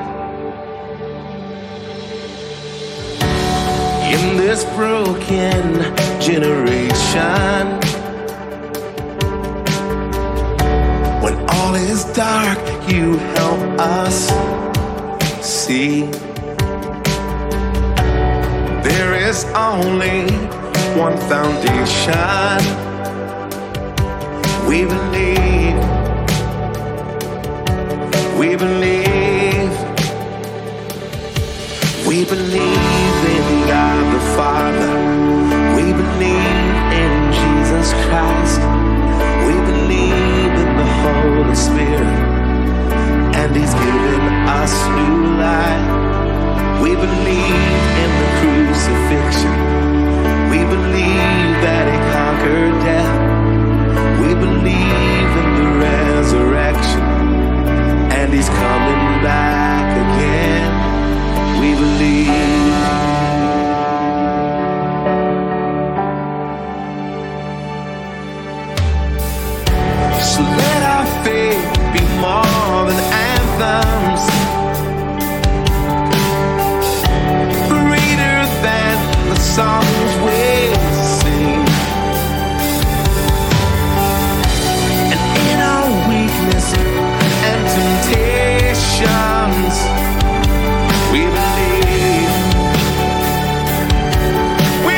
in this broken generation. When all is dark, you help us see. There is only one foundation. We believe, we believe. We believe in God the Father. We believe in Jesus Christ. We believe in the Holy Spirit. And He's given us new life. We believe in the crucifixion. We believe that He conquered death. We believe in the resurrection. And He's coming back again. We believe. So let our faith be more than anthems, greater than the songs we sing. And in our weakness and temptations, we believe. We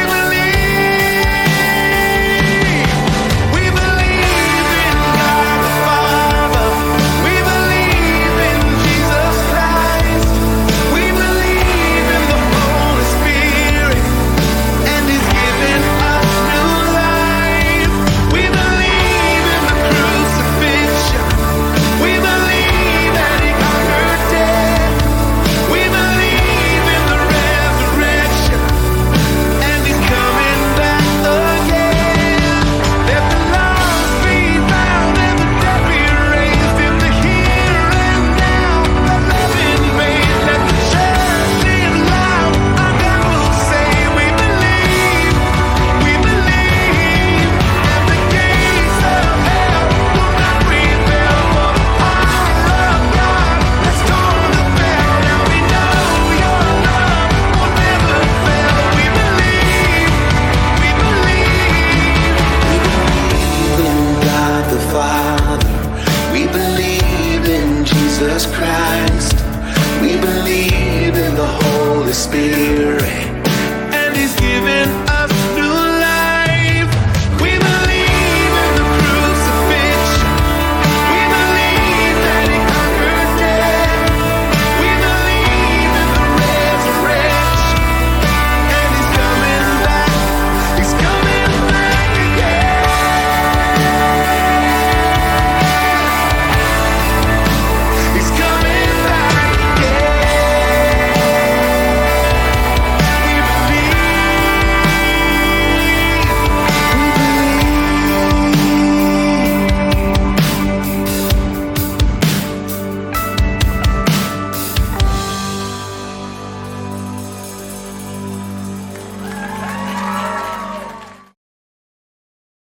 believe. We believe in God the Father. We believe in Jesus Christ. We believe in the Holy Spirit, and He's given us new life. We believe in the crucifixion. We believe that He conquered death. We believe in the resurrection, and He's coming back again. Let the lost be found and the dead be raised in the here and now. Let heaven raise, let the church sing loud. Our God will say, We believe, we believe, and the gates of hell will not prevail. For the power of God has torn the veil. Now we know Your love will never fail. We believe, we believe, we believe in God the Father. We believe in Jesus Christ. We believe in the Holy Spirit.